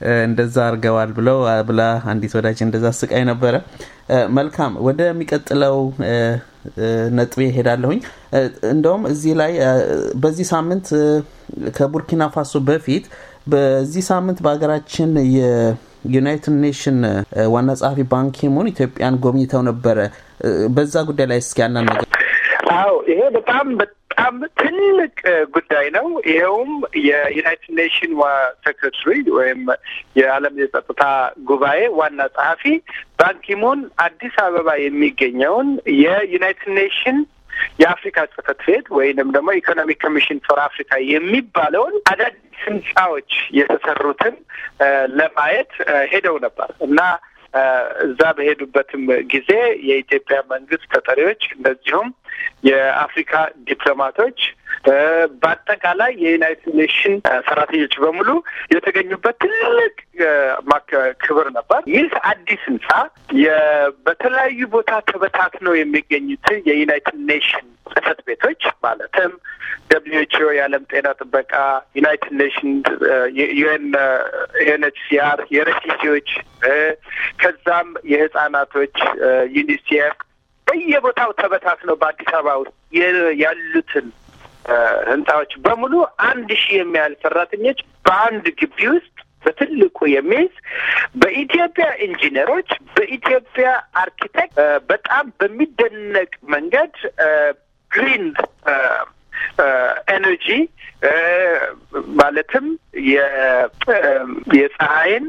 እንደዛ አድርገዋል ብለው ብላ አንዲት ወዳጅ እንደዛ ስቃይ ነበረ። መልካም ወደሚቀጥለው ነጥቤ ሄዳለሁኝ። እንደውም እዚህ ላይ በዚህ ሳምንት ከቡርኪና ፋሶ በፊት በዚህ ሳምንት በሀገራችን የዩናይትድ ኔሽን ዋና ጸሐፊ ባንኪሙን ኢትዮጵያን ጎብኝተው ነበረ። በዛ ጉዳይ ላይ እስኪ ያናን ነገር አዎ ይሄ በጣም በጣም ትልቅ ጉዳይ ነው። ይኸውም የዩናይትድ ኔሽን ሴክሬታሪ ወይም የዓለም የጸጥታ ጉባኤ ዋና ጸሐፊ ባንኪሙን አዲስ አበባ የሚገኘውን የዩናይትድ ኔሽን የአፍሪካ ጽህፈት ቤት ወይንም ደግሞ ኢኮኖሚክ ኮሚሽን ፎር አፍሪካ የሚባለውን አዳዲስ ህንፃዎች የተሰሩትን ለማየት ሄደው ነበር እና እዛ በሄዱበትም ጊዜ የኢትዮጵያ መንግስት ተጠሪዎች እንደዚሁም የአፍሪካ ዲፕሎማቶች በአጠቃላይ የዩናይትድ ኔሽን ሰራተኞች በሙሉ የተገኙበት ትልቅ ክብር ነበር። ይህ አዲስ ህንፃ በተለያዩ ቦታ ተበታትነው የሚገኙትን የዩናይትድ ኔሽን ጽህፈት ቤቶች ማለትም ደብሊው ኤች ኦ የዓለም ጤና ጥበቃ፣ ዩናይትድ ኔሽን፣ ዩኤን ዩኤንኤችሲአር፣ የሬፊጂዎች ከዛም የህጻናቶች ዩኒሴፍ በየቦታው ተበታትነው በአዲስ አበባ ውስጥ ያሉትን ህንፃዎች በሙሉ አንድ ሺህ የሚያህል ሰራተኞች በአንድ ግቢ ውስጥ በትልቁ የሚይዝ በኢትዮጵያ ኢንጂነሮች፣ በኢትዮጵያ አርኪቴክት በጣም በሚደነቅ መንገድ ግሪን ኤነርጂ ማለትም የፀሐይን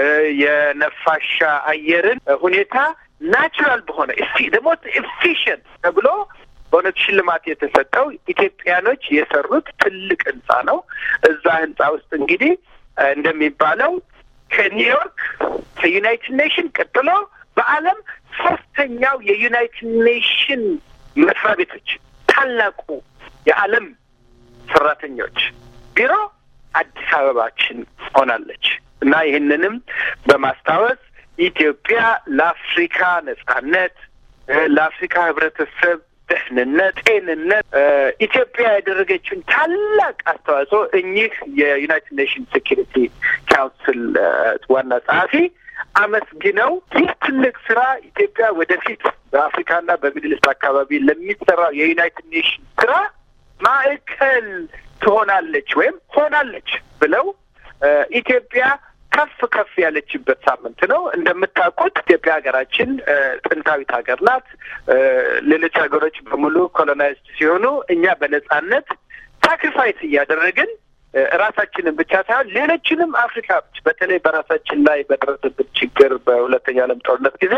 የነፋሻ አየርን ሁኔታ ናቹራል በሆነ ደግሞ ኤፊሽንት ተብሎ በእውነት ሽልማት የተሰጠው ኢትዮጵያኖች የሰሩት ትልቅ ህንፃ ነው። እዛ ህንፃ ውስጥ እንግዲህ እንደሚባለው ከኒውዮርክ ከዩናይትድ ኔሽን ቀጥሎ በዓለም ሶስተኛው የዩናይትድ ኔሽን መስሪያ ቤቶች ታላቁ የዓለም ሰራተኞች ቢሮ አዲስ አበባችን ሆናለች እና ይህንንም በማስታወስ ኢትዮጵያ ለአፍሪካ ነጻነት፣ ለአፍሪካ ህብረተሰብ ደህንነት፣ ጤንነት ኢትዮጵያ ያደረገችውን ታላቅ አስተዋጽኦ እኚህ የዩናይትድ ኔሽንስ ሴኪሪቲ ካውንስል ዋና ጸሐፊ አመስግነው ይህ ትልቅ ስራ ኢትዮጵያ ወደፊት በአፍሪካና በሚድልስት አካባቢ ለሚሰራው የዩናይትድ ኔሽን ስራ ማዕከል ትሆናለች ወይም ሆናለች ብለው ኢትዮጵያ ከፍ ከፍ ያለችበት ሳምንት ነው። እንደምታውቁት ኢትዮጵያ ሀገራችን ጥንታዊት ሀገር ናት። ሌሎች ሀገሮች በሙሉ ኮሎናይዝድ ሲሆኑ እኛ በነጻነት ሳክሪፋይስ እያደረግን ራሳችንን ብቻ ሳይሆን ሌሎችንም አፍሪካዎች በተለይ በራሳችን ላይ በደረሰበት ችግር በሁለተኛ ዓለም ጦርነት ጊዜ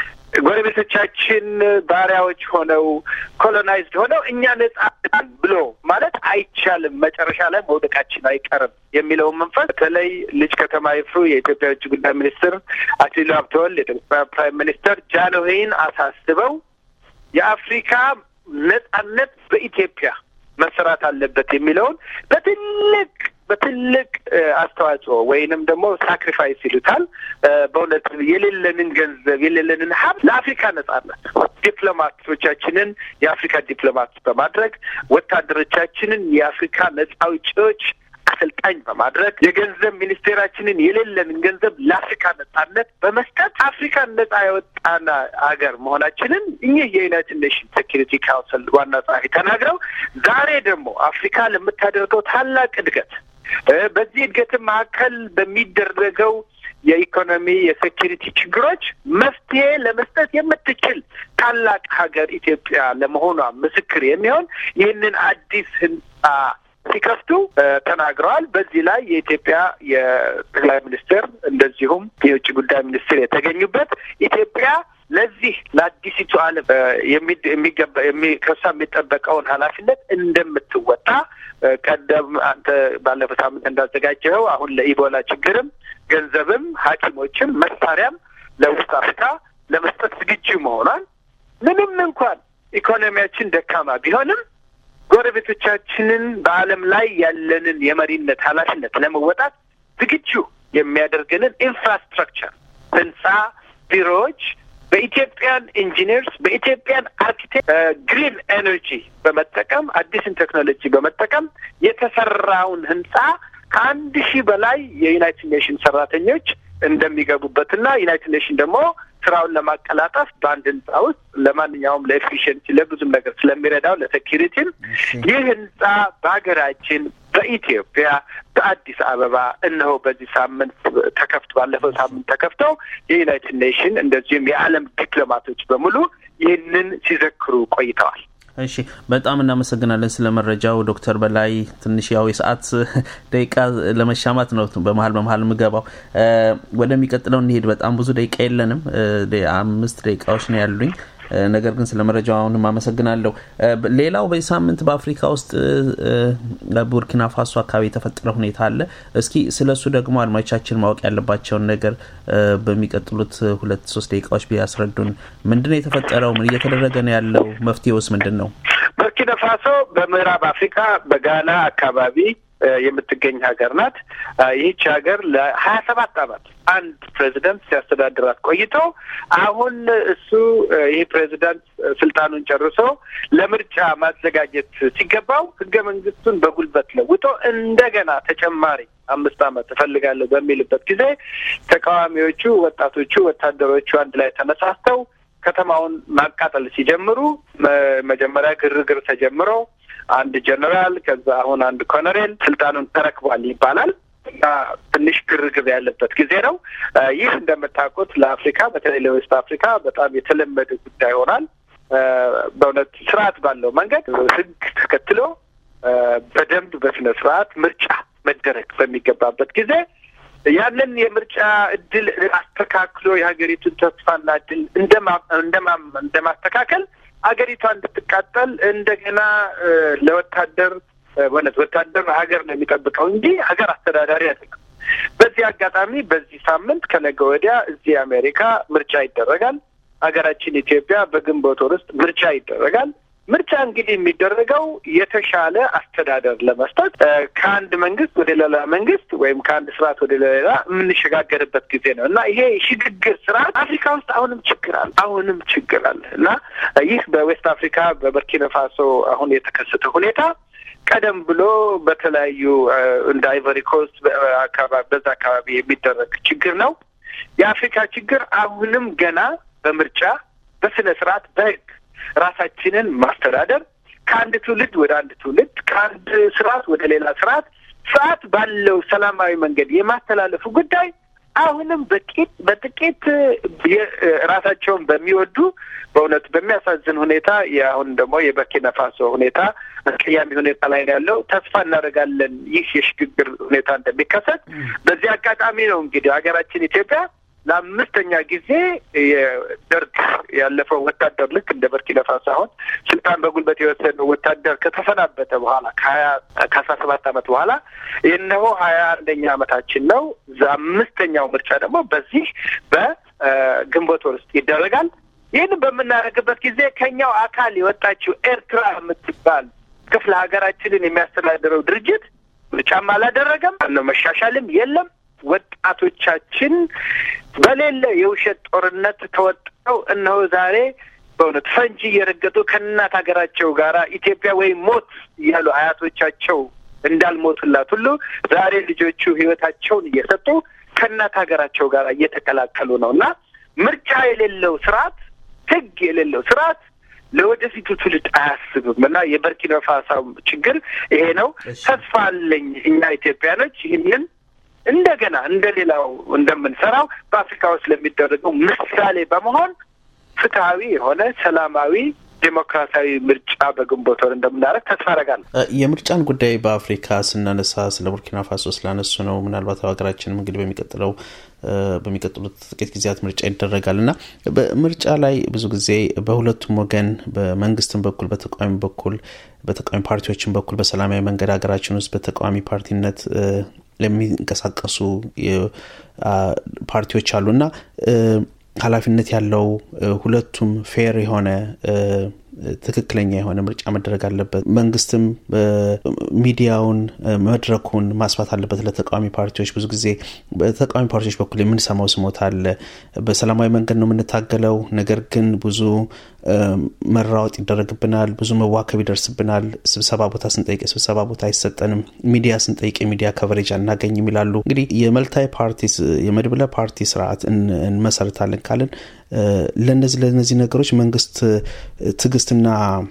ጎረቤቶቻችን ባሪያዎች ሆነው ኮሎናይዝድ ሆነው እኛ ነጻ ብሎ ማለት አይቻልም፣ መጨረሻ ላይ መውደቃችን አይቀርም የሚለውን መንፈስ በተለይ ልጅ ከተማ ይፍሩ የኢትዮጵያ ውጭ ጉዳይ ሚኒስትር አክሊሉ ሀብተወልድ የኢትዮጵያ ፕራይም ሚኒስተር ጃንሆይን አሳስበው የአፍሪካ ነጻነት በኢትዮጵያ መሰራት አለበት የሚለውን በትልቅ በትልቅ አስተዋጽኦ ወይንም ደግሞ ሳክሪፋይስ ይሉታል። በእውነት የሌለንን ገንዘብ የሌለንን ሀብት ለአፍሪካ ነጻነት ዲፕሎማቶቻችንን የአፍሪካ ዲፕሎማት በማድረግ ወታደሮቻችንን የአፍሪካ ነጻ አውጪዎች አሰልጣኝ በማድረግ የገንዘብ ሚኒስቴራችንን የሌለንን ገንዘብ ለአፍሪካ ነጻነት በመስጠት አፍሪካን ነጻ የወጣን ሀገር መሆናችንን እኚህ የዩናይትድ ኔሽን ሴኪሪቲ ካውንስል ዋና ጸሐፊ ተናግረው ዛሬ ደግሞ አፍሪካ ለምታደርገው ታላቅ እድገት በዚህ እድገትን መካከል በሚደረገው የኢኮኖሚ የሴኪሪቲ ችግሮች መፍትሄ ለመስጠት የምትችል ታላቅ ሀገር ኢትዮጵያ ለመሆኗ ምስክር የሚሆን ይህንን አዲስ ህንጻ ሲከፍቱ ተናግረዋል። በዚህ ላይ የኢትዮጵያ የጠቅላይ ሚኒስትር እንደዚሁም የውጭ ጉዳይ ሚኒስትር የተገኙበት ኢትዮጵያ ለዚህ ለአዲሲቱ ዓለም የሚገባ ከሷ የሚጠበቀውን ኃላፊነት እንደምትወጣ ቀደም አንተ ባለፈው ሳምንት እንዳዘጋጀኸው አሁን ለኢቦላ ችግርም ገንዘብም ሐኪሞችም መሳሪያም ለውስጥ አፍሪካ ለመስጠት ዝግጁ መሆኗን ምንም እንኳን ኢኮኖሚያችን ደካማ ቢሆንም ጎረቤቶቻችንን በዓለም ላይ ያለንን የመሪነት ኃላፊነት ለመወጣት ዝግጁ የሚያደርገንን ኢንፍራስትራክቸር ህንጻ፣ ቢሮዎች በኢትዮጵያን ኢንጂነርስ በኢትዮጵያን አርኪቴክት ግሪን ኤነርጂ በመጠቀም አዲስን ቴክኖሎጂ በመጠቀም የተሰራውን ህንጻ ከአንድ ሺህ በላይ የዩናይትድ ኔሽን ሰራተኞች እንደሚገቡበትና ዩናይትድ ኔሽን ደግሞ ስራውን ለማቀላጠፍ በአንድ ህንፃ ውስጥ ለማንኛውም ለኤፊሽንሲ ለብዙም ነገር ስለሚረዳው ለሴኪሪቲም ይህ ህንፃ በሀገራችን በኢትዮጵያ በአዲስ አበባ እነሆ በዚህ ሳምንት ተከፍቶ ባለፈው ሳምንት ተከፍተው የዩናይትድ ኔሽን እንደዚሁም የዓለም ዲፕሎማቶች በሙሉ ይህንን ሲዘክሩ ቆይተዋል። እሺ በጣም እናመሰግናለን ስለ መረጃው ዶክተር በላይ። ትንሽ ያው የሰዓት ደቂቃ ለመሻማት ነው በመሀል በመሀል የምገባው። ወደሚቀጥለው እንሄድ። በጣም ብዙ ደቂቃ የለንም፣ አምስት ደቂቃዎች ነው ያሉኝ። ነገር ግን ስለ መረጃው አሁንም አመሰግናለሁ። ሌላው በዚህ ሳምንት በአፍሪካ ውስጥ ቡርኪና ፋሶ አካባቢ የተፈጠረ ሁኔታ አለ። እስኪ ስለ እሱ ደግሞ አድማጮቻችን ማወቅ ያለባቸውን ነገር በሚቀጥሉት ሁለት ሶስት ደቂቃዎች ቢያስረዱን። ምንድን ነው የተፈጠረው? ምን እየተደረገ ነው ያለው? መፍትሄውስ ምንድን ነው? ቡርኪና ፋሶ በምዕራብ አፍሪካ በጋና አካባቢ የምትገኝ ሀገር ናት። ይህች ሀገር ለሀያ ሰባት አመት አንድ ፕሬዚደንት ሲያስተዳድራት ቆይቶ አሁን እሱ ይህ ፕሬዚዳንት ስልጣኑን ጨርሶ ለምርጫ ማዘጋጀት ሲገባው ህገ መንግስቱን በጉልበት ለውጦ እንደገና ተጨማሪ አምስት አመት እፈልጋለሁ በሚልበት ጊዜ ተቃዋሚዎቹ፣ ወጣቶቹ፣ ወታደሮቹ አንድ ላይ ተነሳስተው ከተማውን ማቃጠል ሲጀምሩ መጀመሪያ ግርግር ተጀምሮ አንድ ጀነራል ከዛ አሁን አንድ ኮሎኔል ስልጣኑን ተረክቧል ይባላል እና ትንሽ ግርግር ያለበት ጊዜ ነው። ይህ እንደምታውቁት ለአፍሪካ በተለይ ለዌስት አፍሪካ በጣም የተለመደ ጉዳይ ሆኗል። በእውነት ስርዓት ባለው መንገድ ህግ ተከትሎ በደንብ በስነ ስርዓት ምርጫ መደረግ በሚገባበት ጊዜ ያንን የምርጫ እድል አስተካክሎ የሀገሪቱን ተስፋና እድል እንደማስተካከል ሀገሪቷ እንድትቃጠል እንደገና ለወታደር በእውነት ወታደር ሀገር ነው የሚጠብቀው እንጂ ሀገር አስተዳዳሪ አይደለም። በዚህ አጋጣሚ በዚህ ሳምንት ከነገ ወዲያ እዚህ አሜሪካ ምርጫ ይደረጋል። ሀገራችን ኢትዮጵያ በግንቦት ወር ውስጥ ምርጫ ይደረጋል። ምርጫ እንግዲህ የሚደረገው የተሻለ አስተዳደር ለመስጠት ከአንድ መንግስት ወደ ሌላ መንግስት ወይም ከአንድ ስርዓት ወደ ሌላ የምንሸጋገርበት ጊዜ ነው እና ይሄ ሽግግር ስርዓት አፍሪካ ውስጥ አሁንም ችግር አለ፣ አሁንም ችግር አለ እና ይህ በዌስት አፍሪካ በበርኪና ፋሶ አሁን የተከሰተ ሁኔታ ቀደም ብሎ በተለያዩ እንደ አይቨሪ ኮስት በዛ አካባቢ የሚደረግ ችግር ነው። የአፍሪካ ችግር አሁንም ገና በምርጫ በስነ ስርዓት በህግ ራሳችንን ማስተዳደር ከአንድ ትውልድ ወደ አንድ ትውልድ ከአንድ ስርዓት ወደ ሌላ ስርዓት ስርዓት ባለው ሰላማዊ መንገድ የማስተላለፉ ጉዳይ አሁንም በጥቂት በጥቂት ራሳቸውን በሚወዱ በእውነት በሚያሳዝን ሁኔታ የአሁን ደግሞ የበርኪና ፋሶ ሁኔታ አስቀያሚ ሁኔታ ላይ ነው ያለው። ተስፋ እናደርጋለን ይህ የሽግግር ሁኔታ እንደሚከሰት። በዚህ አጋጣሚ ነው እንግዲህ ሀገራችን ኢትዮጵያ ለአምስተኛ ጊዜ የደርግ ያለፈው ወታደር ልክ እንደ በርኪና ፋሶ አሁን ስልጣን በጉልበት የወሰደው ወታደር ከተሰናበተ በኋላ ከሀያ ከአስራ ሰባት ዓመት በኋላ የእነሆ ሀያ አንደኛ ዓመታችን ነው። አምስተኛው ምርጫ ደግሞ በዚህ በግንቦት ወር ውስጥ ይደረጋል። ይህን በምናደርግበት ጊዜ ከኛው አካል የወጣችው ኤርትራ የምትባል ክፍለ ሀገራችንን የሚያስተዳድረው ድርጅት ምርጫም አላደረገም ነው መሻሻልም የለም። ወጣቶቻችን በሌለ የውሸት ጦርነት ተወጥረው እነሆ ዛሬ በእውነት ፈንጂ እየረገጡ ከእናት ሀገራቸው ጋራ ኢትዮጵያ ወይም ሞት እያሉ አያቶቻቸው እንዳልሞቱላት ሁሉ ዛሬ ልጆቹ ሕይወታቸውን እየሰጡ ከእናት ሀገራቸው ጋር እየተቀላቀሉ ነው እና ምርጫ የሌለው ስርዓት፣ ሕግ የሌለው ስርዓት ለወደፊቱ ትውልድ አያስብም እና የበርኪና ፋሶ ችግር ይሄ ነው። ተስፋ አለኝ እኛ ኢትዮጵያኖች ይህንን እንደገና እንደ ሌላው እንደምንሰራው በአፍሪካ ውስጥ ለሚደረገው ምሳሌ በመሆን ፍትሀዊ የሆነ ሰላማዊ ዴሞክራሲያዊ ምርጫ በግንቦት ወር እንደምናደርግ ተስፋ አደርጋለሁ። የምርጫን ጉዳይ በአፍሪካ ስናነሳ ስለ ቡርኪና ፋሶ ስላነሱ ነው። ምናልባት ሀገራችንም እንግዲህ በሚቀጥለው በሚቀጥሉት ጥቂት ጊዜያት ምርጫ ይደረጋል እና በምርጫ ላይ ብዙ ጊዜ በሁለቱም ወገን በመንግስትም በኩል በተቃዋሚ በኩል በተቃዋሚ ፓርቲዎችም በኩል በሰላማዊ መንገድ ሀገራችን ውስጥ በተቃዋሚ ፓርቲነት ለሚንቀሳቀሱ ፓርቲዎች አሉ እና ኃላፊነት ያለው ሁለቱም ፌር የሆነ ትክክለኛ የሆነ ምርጫ መደረግ አለበት። መንግስትም ሚዲያውን፣ መድረኩን ማስፋት አለበት ለተቃዋሚ ፓርቲዎች። ብዙ ጊዜ በተቃዋሚ ፓርቲዎች በኩል የምንሰማው ስሞታ አለ። በሰላማዊ መንገድ ነው የምንታገለው፣ ነገር ግን ብዙ መራወጥ ይደረግብናል፣ ብዙ መዋከብ ይደርስብናል። ስብሰባ ቦታ ስንጠይቅ የስብሰባ ቦታ አይሰጠንም፣ ሚዲያ ስንጠይቅ የሚዲያ ከቨሬጅ አናገኝም ይላሉ። እንግዲህ የመልታይ ፓርቲ የመድብለ ፓርቲ ስርዓት እንመሰርታለን ካልን ለነዚህ ለነዚህ ነገሮች መንግስት ትዕግስትና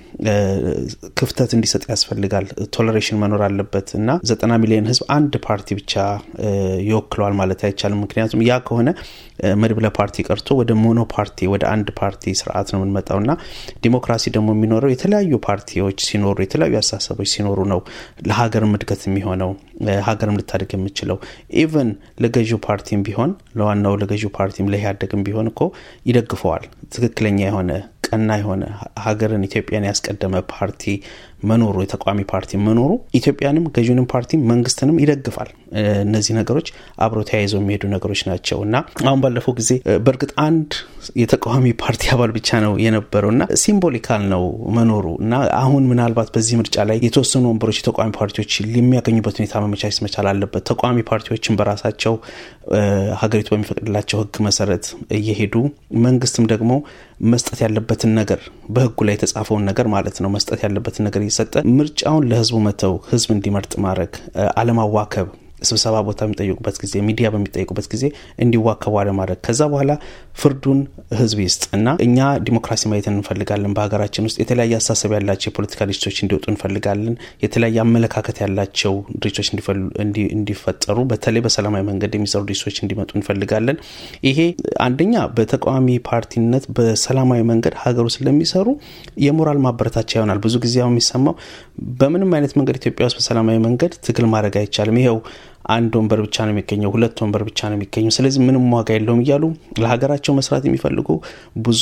ክፍተት እንዲሰጥ ያስፈልጋል። ቶለሬሽን መኖር አለበት እና ዘጠና ሚሊዮን ህዝብ አንድ ፓርቲ ብቻ ይወክለዋል ማለት አይቻልም። ምክንያቱም ያ ከሆነ መድብለ ፓርቲ ቀርቶ ወደ ሞኖ ፓርቲ ወደ አንድ ፓርቲ ስርዓት ነው የምንመጣው እና ዲሞክራሲ ደግሞ የሚኖረው የተለያዩ ፓርቲዎች ሲኖሩ የተለያዩ አስተሳሰቦች ሲኖሩ ነው ለሀገርም እድገት የሚሆነው ሀገርም ልታደግ የምችለው ኢቨን ለገዢው ፓርቲም ቢሆን ለዋናው ለገዢው ፓርቲም ለኢህአዴግም ቢሆን እኮ ይደግፈዋል። ትክክለኛ የሆነ ቀና የሆነ ሀገርን ኢትዮጵያን ያስቀደመ ፓርቲ መኖሩ የተቃዋሚ ፓርቲ መኖሩ ኢትዮጵያንም ገዢውንም ፓርቲ መንግስትንም ይደግፋል። እነዚህ ነገሮች አብረው ተያይዘው የሚሄዱ ነገሮች ናቸው እና አሁን ባለፈው ጊዜ በእርግጥ አንድ የተቃዋሚ ፓርቲ አባል ብቻ ነው የነበረው እና ሲምቦሊካል ነው መኖሩ እና አሁን ምናልባት በዚህ ምርጫ ላይ የተወሰኑ ወንበሮች የተቃዋሚ ፓርቲዎች የሚያገኙበት ሁኔታ መመቻቸት መቻል አለበት። ተቃዋሚ ፓርቲዎችን በራሳቸው ሀገሪቱ በሚፈቅድላቸው ሕግ መሰረት እየሄዱ መንግስትም ደግሞ መስጠት ያለበትን ነገር በህጉ ላይ የተጻፈውን ነገር ማለት ነው መስጠት ያለበትን ነገር እየሰጠ ምርጫውን ለህዝቡ መተው ህዝብ እንዲመርጥ ማድረግ አለማዋከብ ስብሰባ ቦታ በሚጠይቁበት ጊዜ ሚዲያ በሚጠይቁበት ጊዜ እንዲዋከቡ አለማድረግ ከዛ በኋላ ፍርዱን ህዝብ ይስጥ እና እኛ ዲሞክራሲ ማየት እንፈልጋለን። በሀገራችን ውስጥ የተለያየ አስተሳሰብ ያላቸው የፖለቲካ ድርጅቶች እንዲወጡ እንፈልጋለን። የተለያየ አመለካከት ያላቸው ድርጅቶች እንዲፈጠሩ፣ በተለይ በሰላማዊ መንገድ የሚሰሩ ድርጅቶች እንዲመጡ እንፈልጋለን። ይሄ አንደኛ በተቃዋሚ ፓርቲነት በሰላማዊ መንገድ ሀገሩ ስለሚሰሩ የሞራል ማበረታቻ ይሆናል። ብዙ ጊዜ የሚሰማው በምንም አይነት መንገድ ኢትዮጵያ ውስጥ በሰላማዊ መንገድ ትግል ማድረግ አይቻልም። ይኸው አንድ ወንበር ብቻ ነው የሚገኘው፣ ሁለት ወንበር ብቻ ነው የሚገኘው፣ ስለዚህ ምንም ዋጋ የለውም እያሉ ለሀገራቸው መስራት የሚፈልጉ ብዙ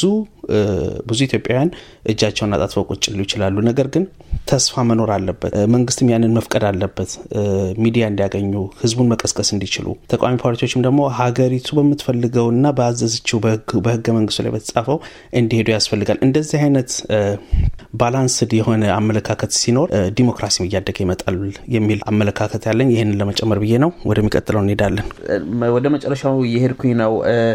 ብዙ ኢትዮጵያውያን እጃቸውን አጣጥፈው ቁጭ ሊሉ ይችላሉ። ነገር ግን ተስፋ መኖር አለበት። መንግስትም ያንን መፍቀድ አለበት፣ ሚዲያ እንዲያገኙ፣ ህዝቡን መቀስቀስ እንዲችሉ። ተቃዋሚ ፓርቲዎችም ደግሞ ሀገሪቱ በምትፈልገውና በአዘዝችው በህገ መንግስቱ ላይ በተጻፈው እንዲሄዱ ያስፈልጋል። እንደዚህ አይነት ባላንስድ የሆነ አመለካከት ሲኖር ዲሞክራሲም እያደገ ይመጣል የሚል አመለካከት ያለኝ ይህንን ለመጨመር ብዬ ነው። ወደሚቀጥለው እንሄዳለን። ወደ መጨረሻው እየሄድኩኝ ነው።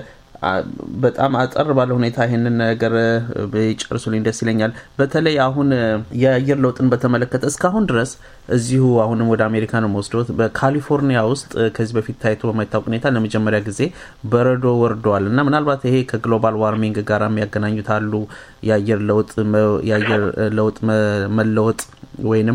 በጣም አጠር ባለ ሁኔታ ይህንን ነገር ጨርሱልኝ ደስ ይለኛል። በተለይ አሁን የአየር ለውጥን በተመለከተ እስካሁን ድረስ እዚሁ አሁንም ወደ አሜሪካ ነው መወስዶት በካሊፎርኒያ ውስጥ ከዚህ በፊት ታይቶ በማይታወቅ ሁኔታ ለመጀመሪያ ጊዜ በረዶ ወርደዋል እና ምናልባት ይሄ ከግሎባል ዋርሚንግ ጋር የሚያገናኙት አሉ የአየር ለውጥ የአየር ለውጥ መለወጥ ወይንም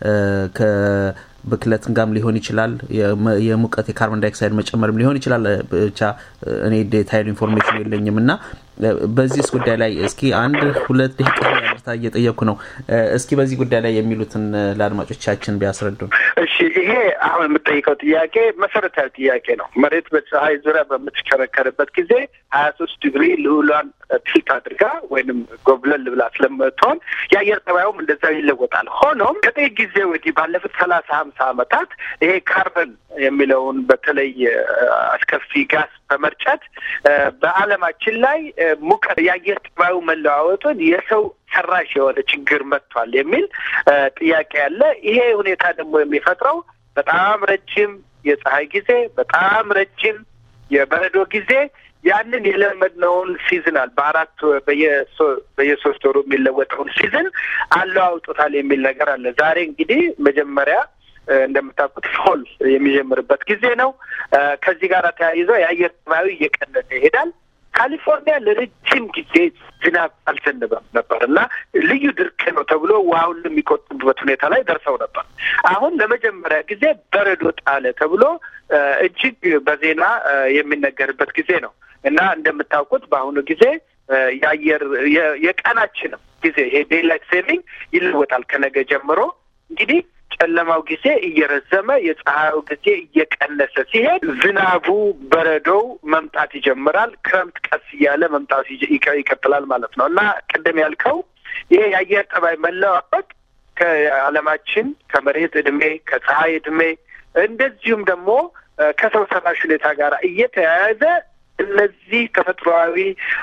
ብክለትን ጋም ሊሆን ይችላል። የሙቀት የካርቦን ዳይኦክሳይድ መጨመርም ሊሆን ይችላል። ብቻ እኔ ዴታይል ኢንፎርሜሽን የለኝም እና በዚህ ጉዳይ ላይ እስኪ አንድ ሁለት ደቂቃ ያርታ እየጠየኩ ነው። እስኪ በዚህ ጉዳይ ላይ የሚሉትን ለአድማጮቻችን ቢያስረዱን። እሺ፣ ይሄ አሁን የምጠይቀው ጥያቄ መሰረታዊ ጥያቄ ነው። መሬት በፀሐይ ዙሪያ በምትሽከረከርበት ጊዜ ሀያ ሶስት ዲግሪ ልዑሏን ቲልት አድርጋ ወይንም ጎብለል ብላ ስለምትሆን የአየር ጠባዩም እንደዛው ይለወጣል። ሆኖም ከጥቂት ጊዜ ወዲህ ባለፉት ሰላሳ ሀምሳ ዓመታት ይሄ ካርበን የሚለውን በተለይ አስከፊ ጋስ በመርጨት በዓለማችን ላይ ሙቀት የአየር ጠባዩ መለዋወጡን የሰው ሰራሽ የሆነ ችግር መጥቷል የሚል ጥያቄ አለ። ይሄ ሁኔታ ደግሞ የሚፈጥረው በጣም ረጅም የፀሐይ ጊዜ፣ በጣም ረጅም የበረዶ ጊዜ ያንን የለመድነውን ሲዝናል በአራት በየሶስት ወሩ የሚለወጠውን ሲዝን አለዋውጦታል የሚል ነገር አለ። ዛሬ እንግዲህ መጀመሪያ እንደምታውቁት ፎል የሚጀምርበት ጊዜ ነው። ከዚህ ጋር ተያይዞ የአየር ጠባዩ እየቀነሰ ይሄዳል። ካሊፎርኒያ ለረጅም ጊዜ ዝናብ አልዘነበም ነበር እና ልዩ ድርቅ ነው ተብሎ ውሃውን የሚቆጥቡበት ሁኔታ ላይ ደርሰው ነበር። አሁን ለመጀመሪያ ጊዜ በረዶ ጣለ ተብሎ እጅግ በዜና የሚነገርበት ጊዜ ነው እና እንደምታውቁት በአሁኑ ጊዜ የአየር የቀናችንም ጊዜ ይሄ ዴይላይት ሴቪንግ ይለወጣል ከነገ ጀምሮ እንግዲህ ጨለማው ጊዜ እየረዘመ የፀሐዩ ጊዜ እየቀነሰ ሲሄድ ዝናቡ፣ በረዶው መምጣት ይጀምራል። ክረምት ቀስ እያለ መምጣት ይቀጥላል ማለት ነው እና ቅድም ያልከው ይሄ የአየር ጠባይ መለዋወጥ ከዓለማችን ከመሬት እድሜ ከፀሐይ እድሜ እንደዚሁም ደግሞ ከሰው ሰራሽ ሁኔታ ጋር እየተያያዘ እነዚህ ተፈጥሯዊ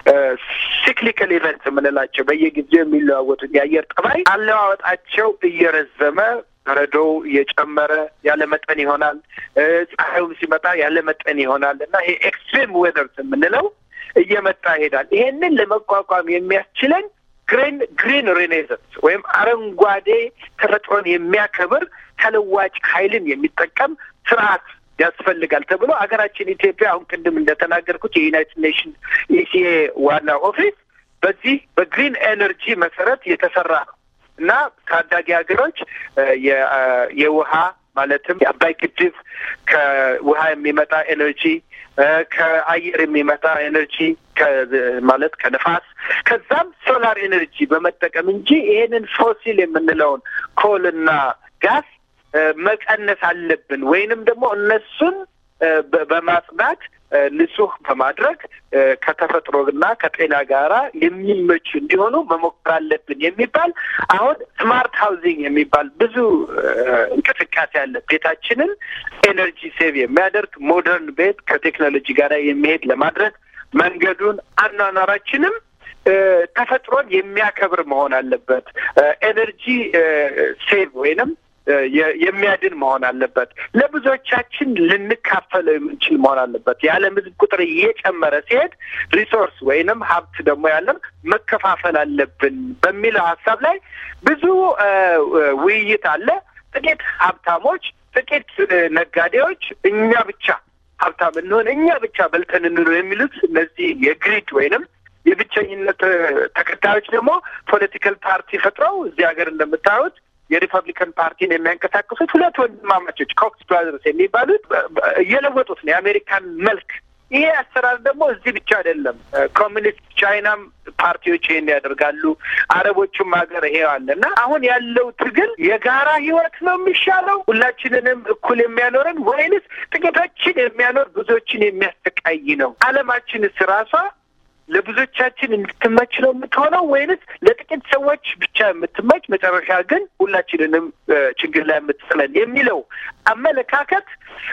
ሲክሊካል ኢቨንት የምንላቸው በየጊዜው የሚለዋወጡት የአየር ጠባይ አለዋወጣቸው እየረዘመ በረዶው እየጨመረ ያለ መጠን ይሆናል። ፀሐዩም ሲመጣ ያለ መጠን ይሆናል እና ይሄ ኤክስትሪም ዌዘርስ የምንለው እየመጣ ይሄዳል። ይሄንን ለመቋቋም የሚያስችለን ግሪን ግሪን ሬኔሰንስ ወይም አረንጓዴ ተፈጥሮን የሚያከብር ተለዋጭ ኃይልን የሚጠቀም ስርዓት ያስፈልጋል ተብሎ ሀገራችን ኢትዮጵያ አሁን ቅድም እንደተናገርኩት የዩናይትድ ኔሽንስ ኢሲኤ ዋና ኦፊስ በዚህ በግሪን ኤነርጂ መሰረት የተሰራ ነው እና ታዳጊ ሀገሮች የውሃ ማለትም የአባይ ግድብ ከውሃ የሚመጣ ኤነርጂ ከአየር የሚመጣ ኤነርጂ ማለት ከነፋስ ከዛም ሶላር ኤነርጂ በመጠቀም እንጂ ይሄንን ፎሲል የምንለውን ኮልና ጋዝ መቀነስ አለብን ወይንም ደግሞ እነሱን በማጽዳት ንጹህ በማድረግ ከተፈጥሮና ከጤና ጋራ የሚመቹ እንዲሆኑ መሞከር አለብን የሚባል አሁን ስማርት ሃውዚንግ የሚባል ብዙ እንቅስቃሴ አለ። ቤታችንን ኤነርጂ ሴቭ የሚያደርግ ሞደርን ቤት ከቴክኖሎጂ ጋር የሚሄድ ለማድረግ መንገዱን አኗኗራችንም ተፈጥሮን የሚያከብር መሆን አለበት። ኤነርጂ ሴቭ ወይንም የሚያድን መሆን አለበት። ለብዙዎቻችን ልንካፈለው የምንችል መሆን አለበት። የዓለም ሕዝብ ቁጥር እየጨመረ ሲሄድ ሪሶርስ ወይንም ሀብት ደግሞ ያለን መከፋፈል አለብን በሚለው ሀሳብ ላይ ብዙ ውይይት አለ። ጥቂት ሀብታሞች፣ ጥቂት ነጋዴዎች እኛ ብቻ ሀብታም እንሆን፣ እኛ ብቻ በልተን እንኖር የሚሉት እነዚህ የግሪድ ወይንም የብቸኝነት ተከታዮች ደግሞ ፖለቲካል ፓርቲ ፈጥረው እዚህ ሀገር እንደምታዩት የሪፐብሊካን ፓርቲን የሚያንቀሳቅሱት ሁለት ወንድማማቾች ኮክስ ብራዘርስ የሚባሉት እየለወጡት ነው የአሜሪካን መልክ። ይሄ አሰራር ደግሞ እዚህ ብቻ አይደለም። ኮሚኒስት ቻይናም ፓርቲዎች ይሄን ያደርጋሉ። አረቦቹም ሀገር ይሄ አለ እና አሁን ያለው ትግል የጋራ ህይወት ነው የሚሻለው ሁላችንንም እኩል የሚያኖረን ወይንስ ጥቂቶችን የሚያኖር ብዙዎችን የሚያሰቃይ ነው? አለማችንስ ራሷ ለብዙዎቻችን እንድትመች ነው የምትሆነው ወይንስ ለጥቂት ሰዎች ብቻ የምትመች መጨረሻ ግን ሁላችንንም ችግር ላይ የምትጥለን የሚለው አመለካከት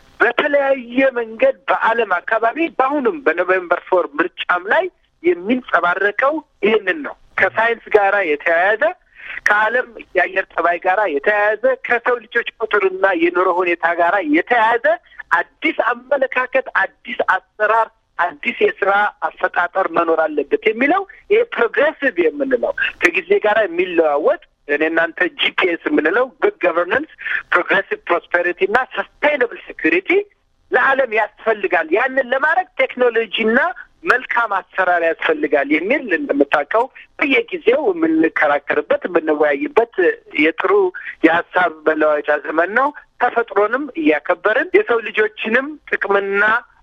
በተለያየ መንገድ በዓለም አካባቢ በአሁኑም በኖቬምበር ፎር ምርጫም ላይ የሚንጸባረቀው ይህንን ነው። ከሳይንስ ጋራ የተያያዘ ከዓለም የአየር ጠባይ ጋራ የተያያዘ ከሰው ልጆች ቁጥርና የኑሮ ሁኔታ ጋራ የተያያዘ አዲስ አመለካከት፣ አዲስ አሰራር አዲስ የስራ አፈጣጠር መኖር አለበት የሚለው ይሄ ፕሮግሬሲቭ የምንለው ከጊዜ ጋር የሚለዋወጥ እኔ እናንተ ጂፒኤስ የምንለው ጉድ ገቨርነንስ፣ ፕሮግሬሲቭ ፕሮስፔሪቲ እና ሰስቴይነብል ሴኩሪቲ ለዓለም ያስፈልጋል። ያንን ለማድረግ ቴክኖሎጂና መልካም አሰራር ያስፈልጋል የሚል እንደምታውቀው በየጊዜው የምንከራከርበት የምንወያይበት የጥሩ የሀሳብ መለዋወጫ ዘመን ነው። ተፈጥሮንም እያከበርን የሰው ልጆችንም ጥቅምና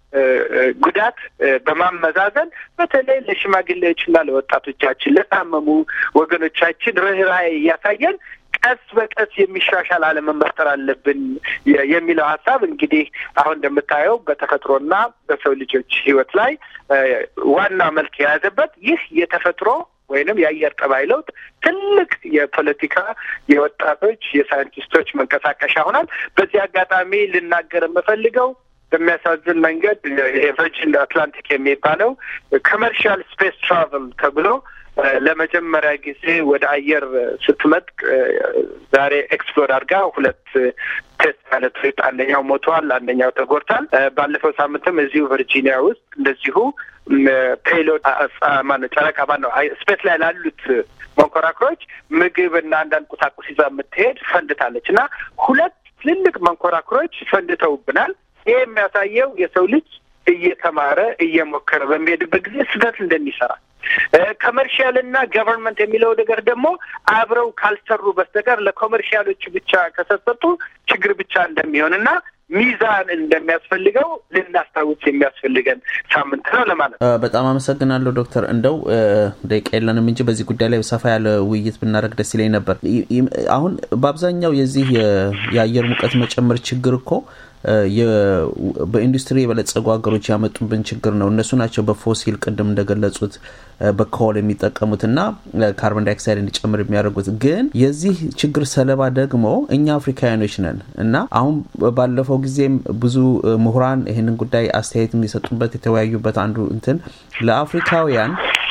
ጉዳት በማመዛዘን በተለይ ለሽማግሌዎችና ለወጣቶቻችን ለታመሙ ወገኖቻችን ርኅራኄ እያሳየን ቀስ በቀስ የሚሻሻል ዓለምን መፍጠር አለብን የሚለው ሀሳብ እንግዲህ አሁን እንደምታየው በተፈጥሮና በሰው ልጆች ሕይወት ላይ ዋና መልክ የያዘበት ይህ የተፈጥሮ ወይንም የአየር ጠባይ ለውጥ ትልቅ የፖለቲካ የወጣቶች የሳይንቲስቶች መንቀሳቀሻ ሆናል። በዚህ አጋጣሚ ልናገር የምፈልገው በሚያሳዝን መንገድ የቨርጂን አትላንቲክ የሚባለው ኮመርሻል ስፔስ ትራቨል ተብሎ ለመጀመሪያ ጊዜ ወደ አየር ስትመጥቅ ዛሬ ኤክስፕሎር አድርጋ ሁለት ቴስት ፓይለቶች አንደኛው ሞተዋል፣ አንደኛው ተጎድቷል። ባለፈው ሳምንትም እዚሁ ቨርጂኒያ ውስጥ እንደዚሁ ፔሎድ ማነው ጨረቃ ማነው ስፔስ ላይ ላሉት መንኮራኩሮች ምግብ እና አንዳንድ ቁሳቁስ ይዛ የምትሄድ ፈንድታለች እና ሁለት ትልልቅ መንኮራኩሮች ፈንድተውብናል። ይህ የሚያሳየው የሰው ልጅ እየተማረ እየሞከረ በሚሄድበት ጊዜ ስህተት እንደሚሰራ ኮመርሻል እና ገቨርንመንት የሚለው ነገር ደግሞ አብረው ካልሰሩ በስተቀር ለኮመርሻሎቹ ብቻ ከሰጠጡ ችግር ብቻ እንደሚሆን እና ሚዛን እንደሚያስፈልገው ልናስታውስ የሚያስፈልገን ሳምንት ነው ለማለት ነው። በጣም አመሰግናለሁ ዶክተር። እንደው ደቂቃ የለንም እንጂ በዚህ ጉዳይ ላይ ሰፋ ያለ ውይይት ብናደርግ ደስ ይለኝ ነበር። አሁን በአብዛኛው የዚህ የአየር ሙቀት መጨመር ችግር እኮ በኢንዱስትሪ የበለጸጉ ሀገሮች ያመጡብን ችግር ነው። እነሱ ናቸው በፎሲል ቅድም እንደገለጹት በኮል የሚጠቀሙት እና ካርቦን ዳይኦክሳይድ እንዲጨምር የሚያደርጉት። ግን የዚህ ችግር ሰለባ ደግሞ እኛ አፍሪካውያኖች ነን እና አሁን ባለፈው ጊዜም ብዙ ምሁራን ይህንን ጉዳይ አስተያየት የሚሰጡበት የተወያዩበት አንዱ እንትን ለአፍሪካውያን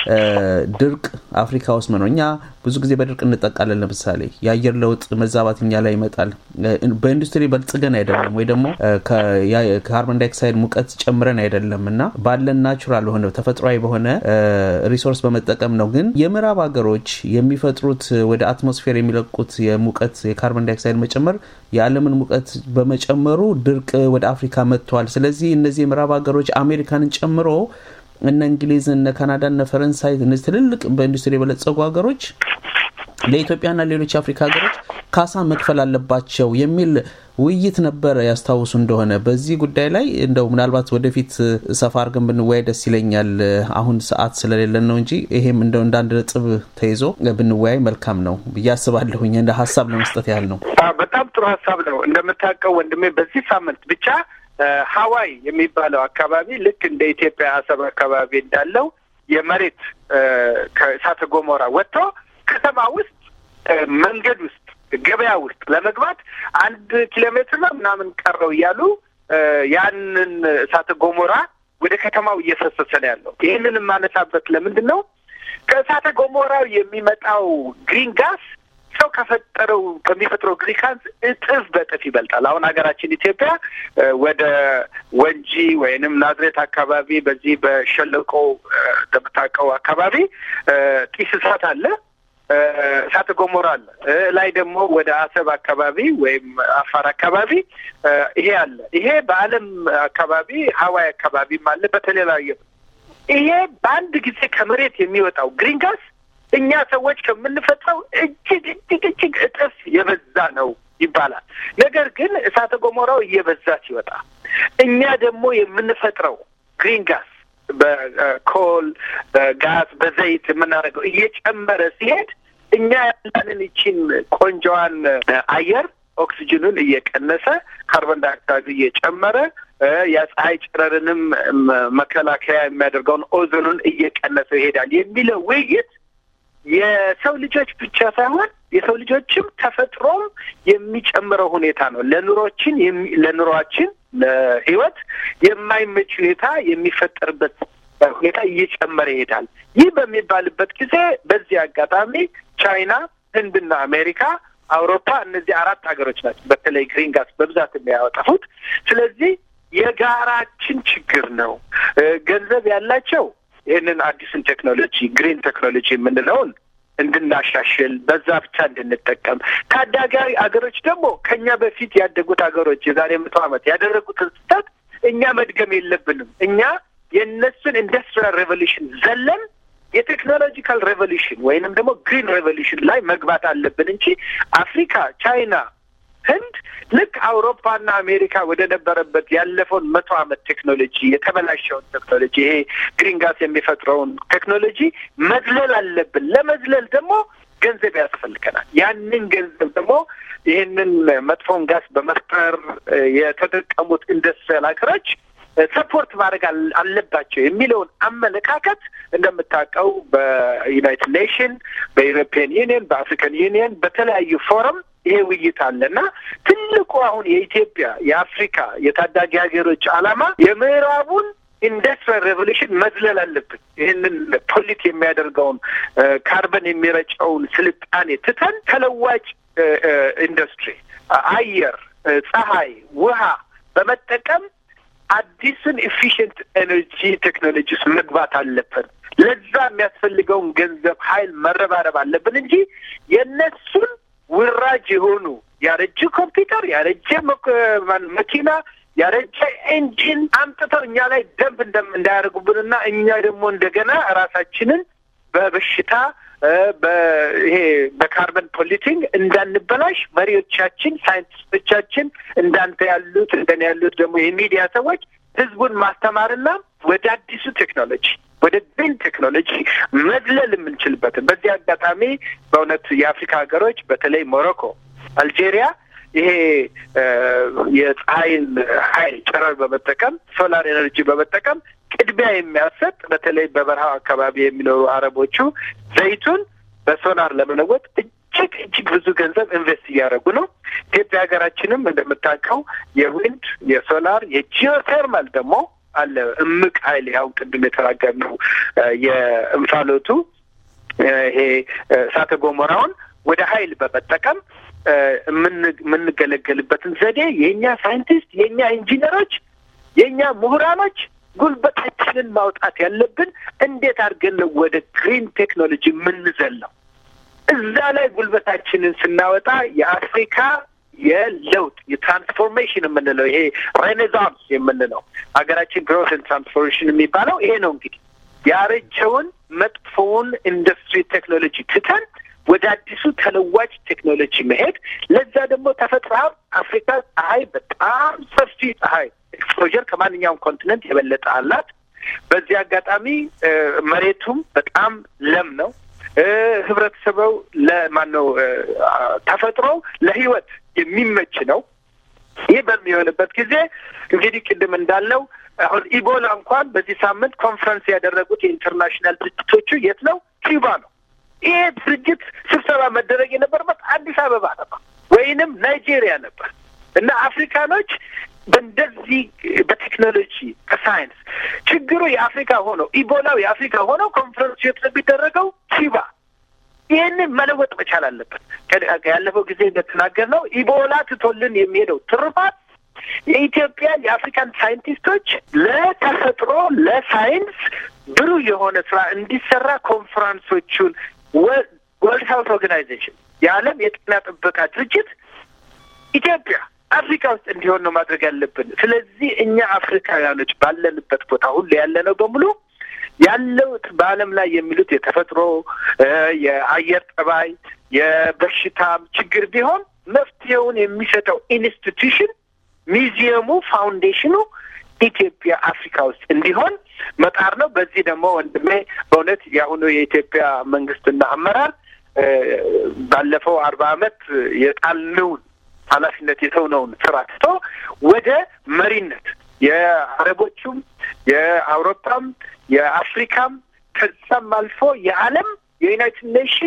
ድርቅ አፍሪካ ውስጥ ነው። እኛ ብዙ ጊዜ በድርቅ እንጠቃለን። ለምሳሌ የአየር ለውጥ መዛባት እኛ ላይ ይመጣል። በኢንዱስትሪ በልጽገን አይደለም ወይ ደግሞ ካርቦን ዳይኦክሳይድ ሙቀት ጨምረን አይደለም እና ባለን ናቹራል ሆነ ተፈጥሯዊ በሆነ ሪሶርስ በመጠቀም ነው። ግን የምዕራብ ሀገሮች የሚፈጥሩት ወደ አትሞስፌር የሚለቁት የሙቀት የካርቦን ዳይኦክሳይድ መጨመር የዓለምን ሙቀት በመጨመሩ ድርቅ ወደ አፍሪካ መጥቷል። ስለዚህ እነዚህ የምዕራብ ሀገሮች አሜሪካንን ጨምሮ እነ እንግሊዝ፣ እነ ካናዳ፣ እነ ፈረንሳይ እነዚህ ትልልቅ በኢንዱስትሪ የበለጸጉ ሀገሮች ለኢትዮጵያና ሌሎች የአፍሪካ ሀገሮች ካሳ መክፈል አለባቸው የሚል ውይይት ነበረ ያስታውሱ እንደሆነ። በዚህ ጉዳይ ላይ እንደው ምናልባት ወደፊት ሰፋ አድርገን ብንወያይ ደስ ይለኛል። አሁን ሰዓት ስለሌለን ነው እንጂ ይሄም እንደው እንደ አንድ ነጥብ ተይዞ ብንወያይ መልካም ነው ብዬ አስባለሁኝ። እንደ ሀሳብ ለመስጠት ያህል ነው። በጣም ጥሩ ሀሳብ ነው። እንደምታውቀው ወንድሜ በዚህ ሳምንት ብቻ ሀዋይ የሚባለው አካባቢ ልክ እንደ ኢትዮጵያ አሰብ አካባቢ እንዳለው የመሬት ከእሳተ ገሞራ ወጥቶ ከተማ ውስጥ መንገድ ውስጥ ገበያ ውስጥ ለመግባት አንድ ኪሎ ሜትር ነው ምናምን ቀረው እያሉ ያንን እሳተ ገሞራ ወደ ከተማው እየፈሰሰ ነው ያለው። ይህንን የማነሳበት ለምንድን ነው? ከእሳተ ገሞራው የሚመጣው ግሪን ጋስ ሰው ከፈጠረው ከሚፈጥረው ግሪካንስ እጥፍ በጥፍ ይበልጣል። አሁን ሀገራችን ኢትዮጵያ ወደ ወንጂ ወይንም ናዝሬት አካባቢ በዚህ በሸለቆ እንደምታውቀው አካባቢ ጢስ እሳት አለ፣ እሳተ ገሞራ አለ። ላይ ደግሞ ወደ አሰብ አካባቢ ወይም አፋር አካባቢ ይሄ አለ። ይሄ በዓለም አካባቢ ሀዋይ አካባቢም አለ። በተለያየ ይሄ በአንድ ጊዜ ከመሬት የሚወጣው ግሪን ጋስ እኛ ሰዎች ከምንፈጥረው እጅግ እጅግ እጅግ እጥፍ የበዛ ነው ይባላል። ነገር ግን እሳተ ገሞራው እየበዛ ሲወጣ እኛ ደግሞ የምንፈጥረው ግሪን ጋስ በኮል በጋዝ በዘይት የምናደርገው እየጨመረ ሲሄድ እኛ ያለንን ይቺን ቆንጆዋን አየር ኦክሲጅኑን እየቀነሰ ካርቦን ዳይኦክሳይዱ እየጨመረ የፀሐይ ጨረርንም መከላከያ የሚያደርገውን ኦዞኑን እየቀነሰ ይሄዳል የሚለው ውይይት የሰው ልጆች ብቻ ሳይሆን የሰው ልጆችም ተፈጥሮም የሚጨምረው ሁኔታ ነው። ለኑሮችን ለኑሯችን ለህይወት የማይመች ሁኔታ የሚፈጠርበት ሁኔታ እየጨመረ ይሄዳል። ይህ በሚባልበት ጊዜ በዚህ አጋጣሚ ቻይና፣ ህንድና አሜሪካ፣ አውሮፓ እነዚህ አራት ሀገሮች ናቸው በተለይ ግሪን ጋስ በብዛት የሚያወጣፉት። ስለዚህ የጋራችን ችግር ነው። ገንዘብ ያላቸው ይህንን አዲሱን ቴክኖሎጂ ግሪን ቴክኖሎጂ የምንለውን እንድናሻሽል በዛ ብቻ እንድንጠቀም፣ ታዳጊ አገሮች ደግሞ ከኛ በፊት ያደጉት ሀገሮች የዛሬ መቶ ዓመት ያደረጉትን ስህተት እኛ መድገም የለብንም። እኛ የእነሱን ኢንዱስትሪያል ሬቮሉሽን ዘለን የቴክኖሎጂካል ሬቮሉሽን ወይንም ደግሞ ግሪን ሬቮሉሽን ላይ መግባት አለብን እንጂ አፍሪካ፣ ቻይና፣ ህንድ ልክ አውሮፓና አሜሪካ ወደ ነበረበት ያለፈውን መቶ ዓመት ቴክኖሎጂ የተበላሸውን ቴክኖሎጂ ይሄ ግሪን ጋስ የሚፈጥረውን ቴክኖሎጂ መዝለል አለብን። ለመዝለል ደግሞ ገንዘብ ያስፈልገናል። ያንን ገንዘብ ደግሞ ይህንን መጥፎን ጋስ በመፍጠር የተጠቀሙት ኢንዱስትሪያል ሀገሮች ሰፖርት ማድረግ አለባቸው የሚለውን አመለካከት እንደምታውቀው በዩናይትድ ኔሽን፣ በዩሮፒያን ዩኒየን፣ በአፍሪካን ዩኒየን በተለያዩ ፎረም ይሄ ውይይት አለ እና ትልቁ አሁን የኢትዮጵያ የአፍሪካ የታዳጊ ሀገሮች ዓላማ የምዕራቡን ኢንዱስትሪያል ሬቮሉሽን መዝለል አለብን። ይህንን ፖሊት የሚያደርገውን ካርበን የሚረጨውን ስልጣኔ ትተን ተለዋጭ ኢንዱስትሪ፣ አየር፣ ፀሐይ፣ ውሃ በመጠቀም አዲስን ኤፊሽንት ኤነርጂ ቴክኖሎጂ ውስጥ መግባት አለብን። ለዛ የሚያስፈልገውን ገንዘብ ኃይል መረባረብ አለብን እንጂ የእነሱን ውራጅ የሆኑ ያረጀ ኮምፒውተር፣ ያረጀ መኪና፣ ያረጀ ኤንጂን አምጥተው እኛ ላይ ደንብ እንዳያደርጉብንና እኛ ደግሞ እንደገና ራሳችንን በበሽታ ይሄ በካርበን ፖሊቲንግ እንዳንበላሽ መሪዎቻችን፣ ሳይንቲስቶቻችን እንዳንተ ያሉት እንደኔ ያሉት ደግሞ የሚዲያ ሰዎች ህዝቡን ማስተማርና ወደ አዲሱ ቴክኖሎጂ ወደ ግሪን ቴክኖሎጂ መዝለል የምንችልበትን በዚህ አጋጣሚ በእውነት የአፍሪካ ሀገሮች በተለይ ሞሮኮ፣ አልጄሪያ ይሄ የፀሐይን ኃይል ጨረር በመጠቀም ሶላር ኤነርጂ በመጠቀም ቅድሚያ የሚያሰጥ በተለይ በበረሃው አካባቢ የሚኖሩ አረቦቹ ዘይቱን በሶላር ለመለወጥ እጅግ እጅግ ብዙ ገንዘብ ኢንቨስት እያደረጉ ነው። ኢትዮጵያ ሀገራችንም እንደምታውቀው የዊንድ የሶላር የጂኦቴርማል ደግሞ አለ እምቅ ኃይል ያው ቅድም የተናገርነው የእንፋሎቱ ይሄ እሳተ ገሞራውን ወደ ኃይል በመጠቀም የምንገለገልበትን ዘዴ የእኛ ሳይንቲስት፣ የእኛ ኢንጂነሮች፣ የእኛ ምሁራኖች ጉልበታችንን ማውጣት ያለብን እንዴት አድርገን ነው ወደ ግሪን ቴክኖሎጂ የምንዘለው? እዛ ላይ ጉልበታችንን ስናወጣ የአፍሪካ የለውጥ የትራንስፎርሜሽን የምንለው ይሄ ሬኔሳንስ የምንለው ሀገራችን ግሮት ትራንስፎርሜሽን የሚባለው ይሄ ነው። እንግዲህ ያረጀውን መጥፎውን ኢንዱስትሪ ቴክኖሎጂ ትተን ወደ አዲሱ ተለዋጭ ቴክኖሎጂ መሄድ። ለዛ ደግሞ ተፈጥሮ አፍሪካ ፀሐይ በጣም ሰፊ ፀሐይ ኤክስፖዠር ከማንኛውም ኮንቲነንት የበለጠ አላት። በዚህ አጋጣሚ መሬቱም በጣም ለም ነው። ህብረተሰበው ለማን ነው ተፈጥሮ ለህይወት የሚመች ነው። ይህ በሚሆንበት ጊዜ እንግዲህ ቅድም እንዳለው አሁን ኢቦላ እንኳን በዚህ ሳምንት ኮንፈረንስ ያደረጉት የኢንተርናሽናል ድርጅቶቹ የት ነው? ኪዩባ ነው። ይሄ ድርጅት ስብሰባ መደረግ የነበረበት አዲስ አበባ ነበር ወይንም ናይጄሪያ ነበር እና አፍሪካኖች በእንደዚህ በቴክኖሎጂ ከሳይንስ ችግሩ የአፍሪካ ሆነው ኢቦላው የአፍሪካ ሆነው ኮንፈረንሱ የት ነው የሚደረገው? ኪዩባ። ይህንን መለወጥ መቻል አለበት። ያለፈው ጊዜ እንደተናገር ነው ኢቦላ ትቶልን የሚሄደው ትሩፋት የኢትዮጵያ የአፍሪካን ሳይንቲስቶች ለተፈጥሮ ለሳይንስ ብሩህ የሆነ ስራ እንዲሰራ ኮንፈረንሶቹን ወርልድ ሄልት ኦርጋናይዜሽን የዓለም የጤና ጥበቃ ድርጅት ኢትዮጵያ አፍሪካ ውስጥ እንዲሆን ነው ማድረግ ያለብን። ስለዚህ እኛ አፍሪካውያኖች ባለንበት ቦታ ሁሉ ያለ ነው በሙሉ ያለው በዓለም ላይ የሚሉት የተፈጥሮ የአየር ጠባይ የበሽታም ችግር ቢሆን መፍትሄውን የሚሰጠው ኢንስቲትዩሽን ሚዚየሙ፣ ፋውንዴሽኑ ኢትዮጵያ አፍሪካ ውስጥ እንዲሆን መጣር ነው። በዚህ ደግሞ ወንድሜ በእውነት የአሁኑ የኢትዮጵያ መንግስትና አመራር ባለፈው አርባ ዓመት የጣልነውን ኃላፊነት የተውነውን ስራ ትቶ ወደ መሪነት የአረቦቹም የአውሮፓም የአፍሪካም ከዛም አልፎ የዓለም የዩናይትድ ኔሽን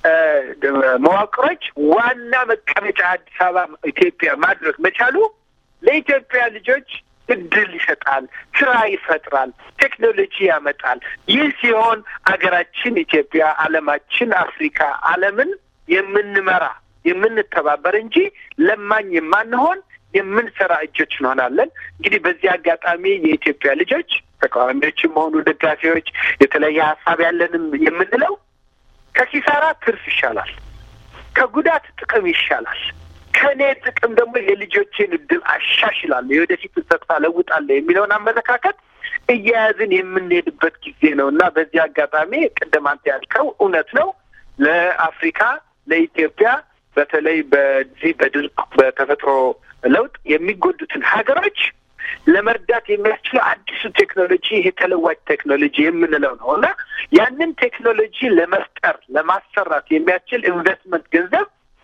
መዋቅሮች ዋና መቀመጫ አዲስ አበባ ኢትዮጵያ ማድረግ መቻሉ ለኢትዮጵያ ልጆች እድል ይሰጣል፣ ስራ ይፈጥራል፣ ቴክኖሎጂ ያመጣል። ይህ ሲሆን አገራችን ኢትዮጵያ፣ ዓለማችን አፍሪካ፣ ዓለምን የምንመራ የምንተባበር እንጂ ለማኝ የማንሆን የምንሰራ እጆች እንሆናለን። እንግዲህ በዚህ አጋጣሚ የኢትዮጵያ ልጆች ተቃዋሚዎችም ሆኑ ደጋፊዎች፣ የተለየ ሀሳብ ያለንም የምንለው ከኪሳራ ትርፍ ይሻላል፣ ከጉዳት ጥቅም ይሻላል። ከእኔ ጥቅም ደግሞ የልጆቼን እድል አሻሽላለሁ፣ የወደፊትን ተስፋ ለውጣለሁ የሚለውን አመለካከት እያያዝን የምንሄድበት ጊዜ ነው እና በዚህ አጋጣሚ ቅድም አንተ ያልከው እውነት ነው። ለአፍሪካ ለኢትዮጵያ በተለይ በዚህ በድርቅ በተፈጥሮ ለውጥ የሚጎዱትን ሀገሮች ለመርዳት የሚያስችለው አዲሱ ቴክኖሎጂ ይሄ ተለዋጭ ቴክኖሎጂ የምንለው ነው እና ያንን ቴክኖሎጂ ለመፍጠር ለማሰራት የሚያስችል ኢንቨስትመንት ገንዘብ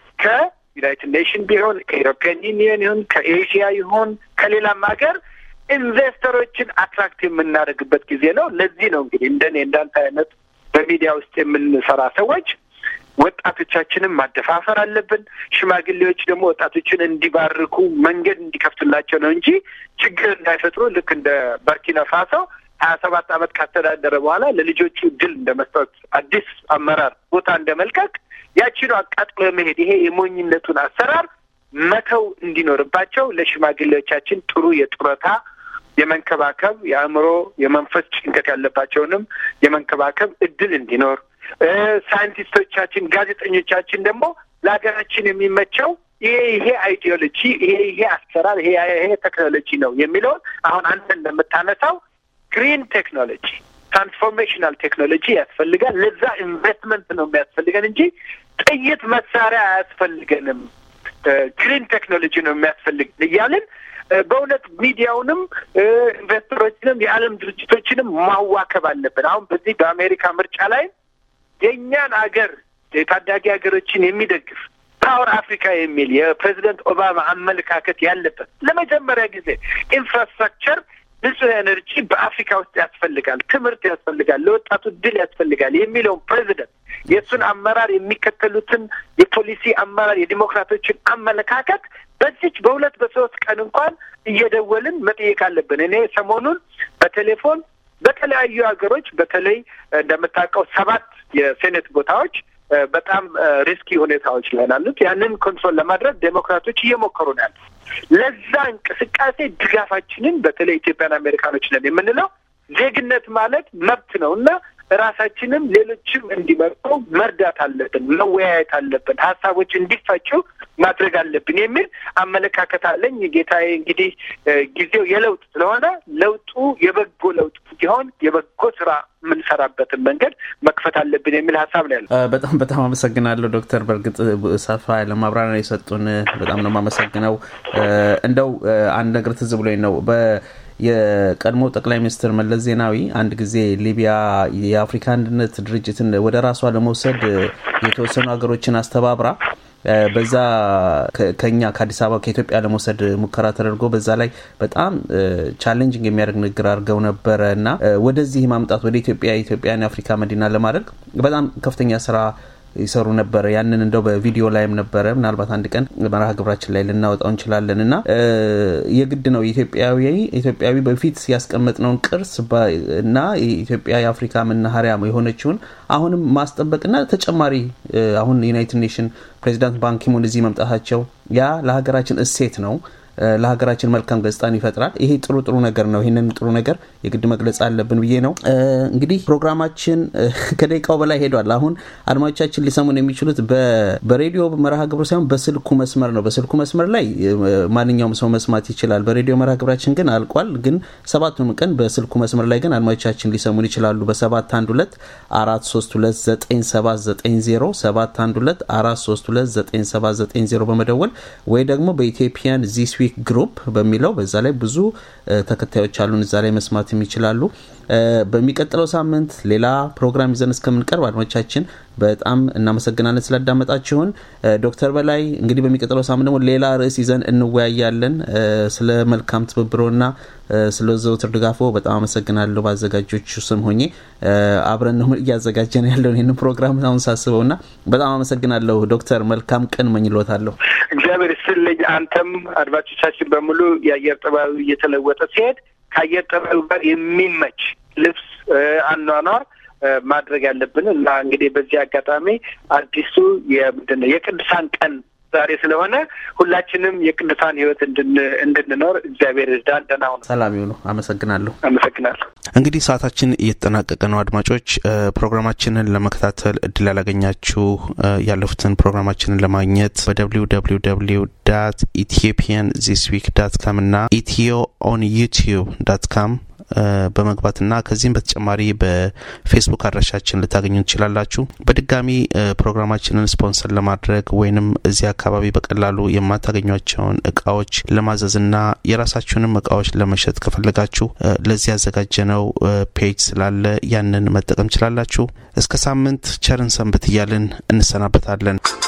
ከዩናይትድ ኔሽን ቢሆን ከኢሮፒያን ዩኒየን ይሁን ከኤዥያ ይሁን ከሌላም ሀገር ኢንቨስተሮችን አትራክት የምናደርግበት ጊዜ ነው። ለዚህ ነው እንግዲህ እንደኔ እንዳንተ አይነት በሚዲያ ውስጥ የምንሰራ ሰዎች ወጣቶቻችንን ማደፋፈር አለብን። ሽማግሌዎች ደግሞ ወጣቶችን እንዲባርኩ መንገድ እንዲከፍቱላቸው ነው እንጂ ችግር እንዳይፈጥሩ ልክ እንደ በርኪና ፋሶ ሀያ ሰባት ዓመት ካስተዳደረ በኋላ ለልጆቹ ድል እንደ መስጠት አዲስ አመራር ቦታ እንደ መልቀቅ ያችኑ አቃጥሎ መሄድ ይሄ የሞኝነቱን አሰራር መተው እንዲኖርባቸው ለሽማግሌዎቻችን ጥሩ የጡረታ የመንከባከብ የአእምሮ የመንፈስ ጭንቀት ያለባቸውንም የመንከባከብ እድል እንዲኖር ሳይንቲስቶቻችን፣ ጋዜጠኞቻችን ደግሞ ለሀገራችን የሚመቸው ይሄ ይሄ አይዲዮሎጂ ይሄ ይሄ አሰራር ይሄ ይሄ ቴክኖሎጂ ነው የሚለውን አሁን አንተ እንደምታነሳው ግሪን ቴክኖሎጂ ትራንስፎርሜሽናል ቴክኖሎጂ ያስፈልጋል። ለዛ ኢንቨስትመንት ነው የሚያስፈልገን እንጂ ጥይት መሳሪያ አያስፈልገንም። ግሪን ቴክኖሎጂ ነው የሚያስፈልገን እያልን በእውነት ሚዲያውንም ኢንቨስተሮችንም የዓለም ድርጅቶችንም ማዋከብ አለብን። አሁን በዚህ በአሜሪካ ምርጫ ላይ የእኛን አገር የታዳጊ ሀገሮችን የሚደግፍ ፓወር አፍሪካ የሚል የፕሬዚደንት ኦባማ አመለካከት ያለበት ለመጀመሪያ ጊዜ ኢንፍራስትራክቸር ንጹህ ኤነርጂ በአፍሪካ ውስጥ ያስፈልጋል፣ ትምህርት ያስፈልጋል፣ ለወጣቱ ድል ያስፈልጋል የሚለውን ፕሬዚደንት የእሱን አመራር የሚከተሉትን የፖሊሲ አመራር የዲሞክራቶችን አመለካከት በዚች በሁለት በሶስት ቀን እንኳን እየደወልን መጠየቅ አለብን። እኔ ሰሞኑን በቴሌፎን በተለያዩ ሀገሮች በተለይ እንደምታውቀው ሰባት የሴኔት ቦታዎች በጣም ሪስኪ ሁኔታዎች ላይ ናሉት። ያንን ኮንትሮል ለማድረግ ዴሞክራቶች እየሞከሩ ነው ያሉት። ለዛ እንቅስቃሴ ድጋፋችንን በተለይ ኢትዮጵያን አሜሪካኖች ነን የምንለው ዜግነት ማለት መብት ነው እና ራሳችንም ሌሎችም እንዲመርጡ መርዳት አለብን፣ መወያየት አለብን፣ ሀሳቦች እንዲፈጩ ማድረግ አለብን የሚል አመለካከት አለኝ። ጌታዬ እንግዲህ ጊዜው የለውጥ ስለሆነ ለውጡ የበጎ ለውጥ እንዲሆን የበጎ ስራ የምንሰራበትን መንገድ መክፈት አለብን የሚል ሀሳብ ነው ያለው። በጣም በጣም አመሰግናለሁ ዶክተር። በእርግጥ ሰፋ ያለ ማብራሪያ የሰጡን በጣም ነው የማመሰግነው። እንደው አንድ ነገር ትዝ ብሎኝ ነው የቀድሞ ጠቅላይ ሚኒስትር መለስ ዜናዊ አንድ ጊዜ ሊቢያ የአፍሪካ አንድነት ድርጅትን ወደ ራሷ ለመውሰድ የተወሰኑ ሀገሮችን አስተባብራ በዛ ከኛ ከአዲስ አበባ ከኢትዮጵያ ለመውሰድ ሙከራ ተደርጎ በዛ ላይ በጣም ቻሌንጅንግ የሚያደርግ ንግግር አድርገው ነበረ እና ወደዚህ ማምጣት ወደ ኢትዮጵያ የኢትዮጵያን የአፍሪካ መዲና ለማድረግ በጣም ከፍተኛ ስራ ይሰሩ ነበረ። ያንን እንደው በቪዲዮ ላይም ነበረ። ምናልባት አንድ ቀን መርሃ ግብራችን ላይ ልናወጣው እንችላለን እና የግድ ነው ኢትዮጵያዊ ኢትዮጵያዊ በፊት ያስቀመጥነውን ቅርስ እና የኢትዮጵያ የአፍሪካ መናኸሪያ የሆነችውን አሁንም ማስጠበቅና ተጨማሪ አሁን ዩናይትድ ኔሽን ፕሬዚዳንት ባንኪሙን እዚህ መምጣታቸው ያ ለሀገራችን እሴት ነው ለሀገራችን መልካም ገጽታን ይፈጥራል። ይሄ ጥሩ ጥሩ ነገር ነው። ይህንን ጥሩ ነገር የግድ መግለጽ አለብን ብዬ ነው። እንግዲህ ፕሮግራማችን ከደቂቃው በላይ ሄዷል። አሁን አድማጮቻችን ሊሰሙን የሚችሉት በሬዲዮ መርሃ ግብሩ ሳይሆን በስልኩ መስመር ነው። በስልኩ መስመር ላይ ማንኛውም ሰው መስማት ይችላል። በሬዲዮ መርሃ ግብራችን ግን አልቋል። ግን ሰባቱን ቀን በስልኩ መስመር ላይ ግን አድማጮቻችን ሊሰሙን ይችላሉ። በሰባት አንድ ሁለት አራት ሶስት ሁለት ዘጠኝ ሰባት ዘጠኝ ዜሮ ሰባት አንድ ሁለት አራት ሶስት ሁለት ዘጠኝ ሰባት ዘጠኝ ዜሮ በመደወል ወይ ደግሞ በኢትዮጵያን ዚስ ዊክ ግሩፕ በሚለው በዛ ላይ ብዙ ተከታዮች አሉን። እዛ ላይ መስማት ይችላሉ። በሚቀጥለው ሳምንት ሌላ ፕሮግራም ይዘን እስከምንቀርብ አድማጮቻችን በጣም እናመሰግናለን ስላዳመጣችሁን። ዶክተር በላይ እንግዲህ በሚቀጥለው ሳምንት ደግሞ ሌላ ርዕስ ይዘን እንወያያለን። ስለ መልካም ትብብሮና ስለ ዘውትር ድጋፎ በጣም አመሰግናለሁ። በአዘጋጆቹ ስም ሆኜ አብረን ነው እያዘጋጀን ያለውን ይህንን ፕሮግራም አሁን ሳስበው እና በጣም አመሰግናለሁ ዶክተር። መልካም ቀን መኝሎታለሁ። እግዚአብሔር ይስጥልኝ። አንተም አድማጮቻችን በሙሉ የአየር ጠባዩ እየተለወጠ ሲሄድ ከአየር ጠባዩ ጋር የሚመች ልብስ አኗኗር ማድረግ ያለብን እና እንግዲህ በዚህ አጋጣሚ አዲሱ የምንድን ነው የቅዱሳን ቀን ዛሬ ስለሆነ ሁላችንም የቅዱሳን ሕይወት እንድንኖር እግዚአብሔር ይርዳን። ደህና ሁኑ። ሰላም ይሁኑ። አመሰግናለሁ። አመሰግናለሁ። እንግዲህ ሰዓታችን እየተጠናቀቀ ነው። አድማጮች ፕሮግራማችንን ለመከታተል እድል ያላገኛችሁ ያለፉትን ፕሮግራማችንን ለማግኘት በደብሊው ደብሊው ደብሊው ዳት ኢትዮጵያን ዚስ ዊክ ዳት ካም እና ኢትዮ ኦን ዩቲዩብ ዳት ካም በመግባትና ከዚህም በተጨማሪ በፌስቡክ አድራሻችን ልታገኙ ትችላላችሁ። በድጋሚ ፕሮግራማችንን ስፖንሰር ለማድረግ ወይንም እዚህ አካባቢ በቀላሉ የማታገኟቸውን እቃዎች ለማዘዝና የራሳችሁንም እቃዎች ለመሸጥ ከፈለጋችሁ ለዚህ ያዘጋጀነው ፔጅ ስላለ ያንን መጠቀም ችላላችሁ። እስከ ሳምንት ቸርን ሰንብት እያልን እንሰናበታለን።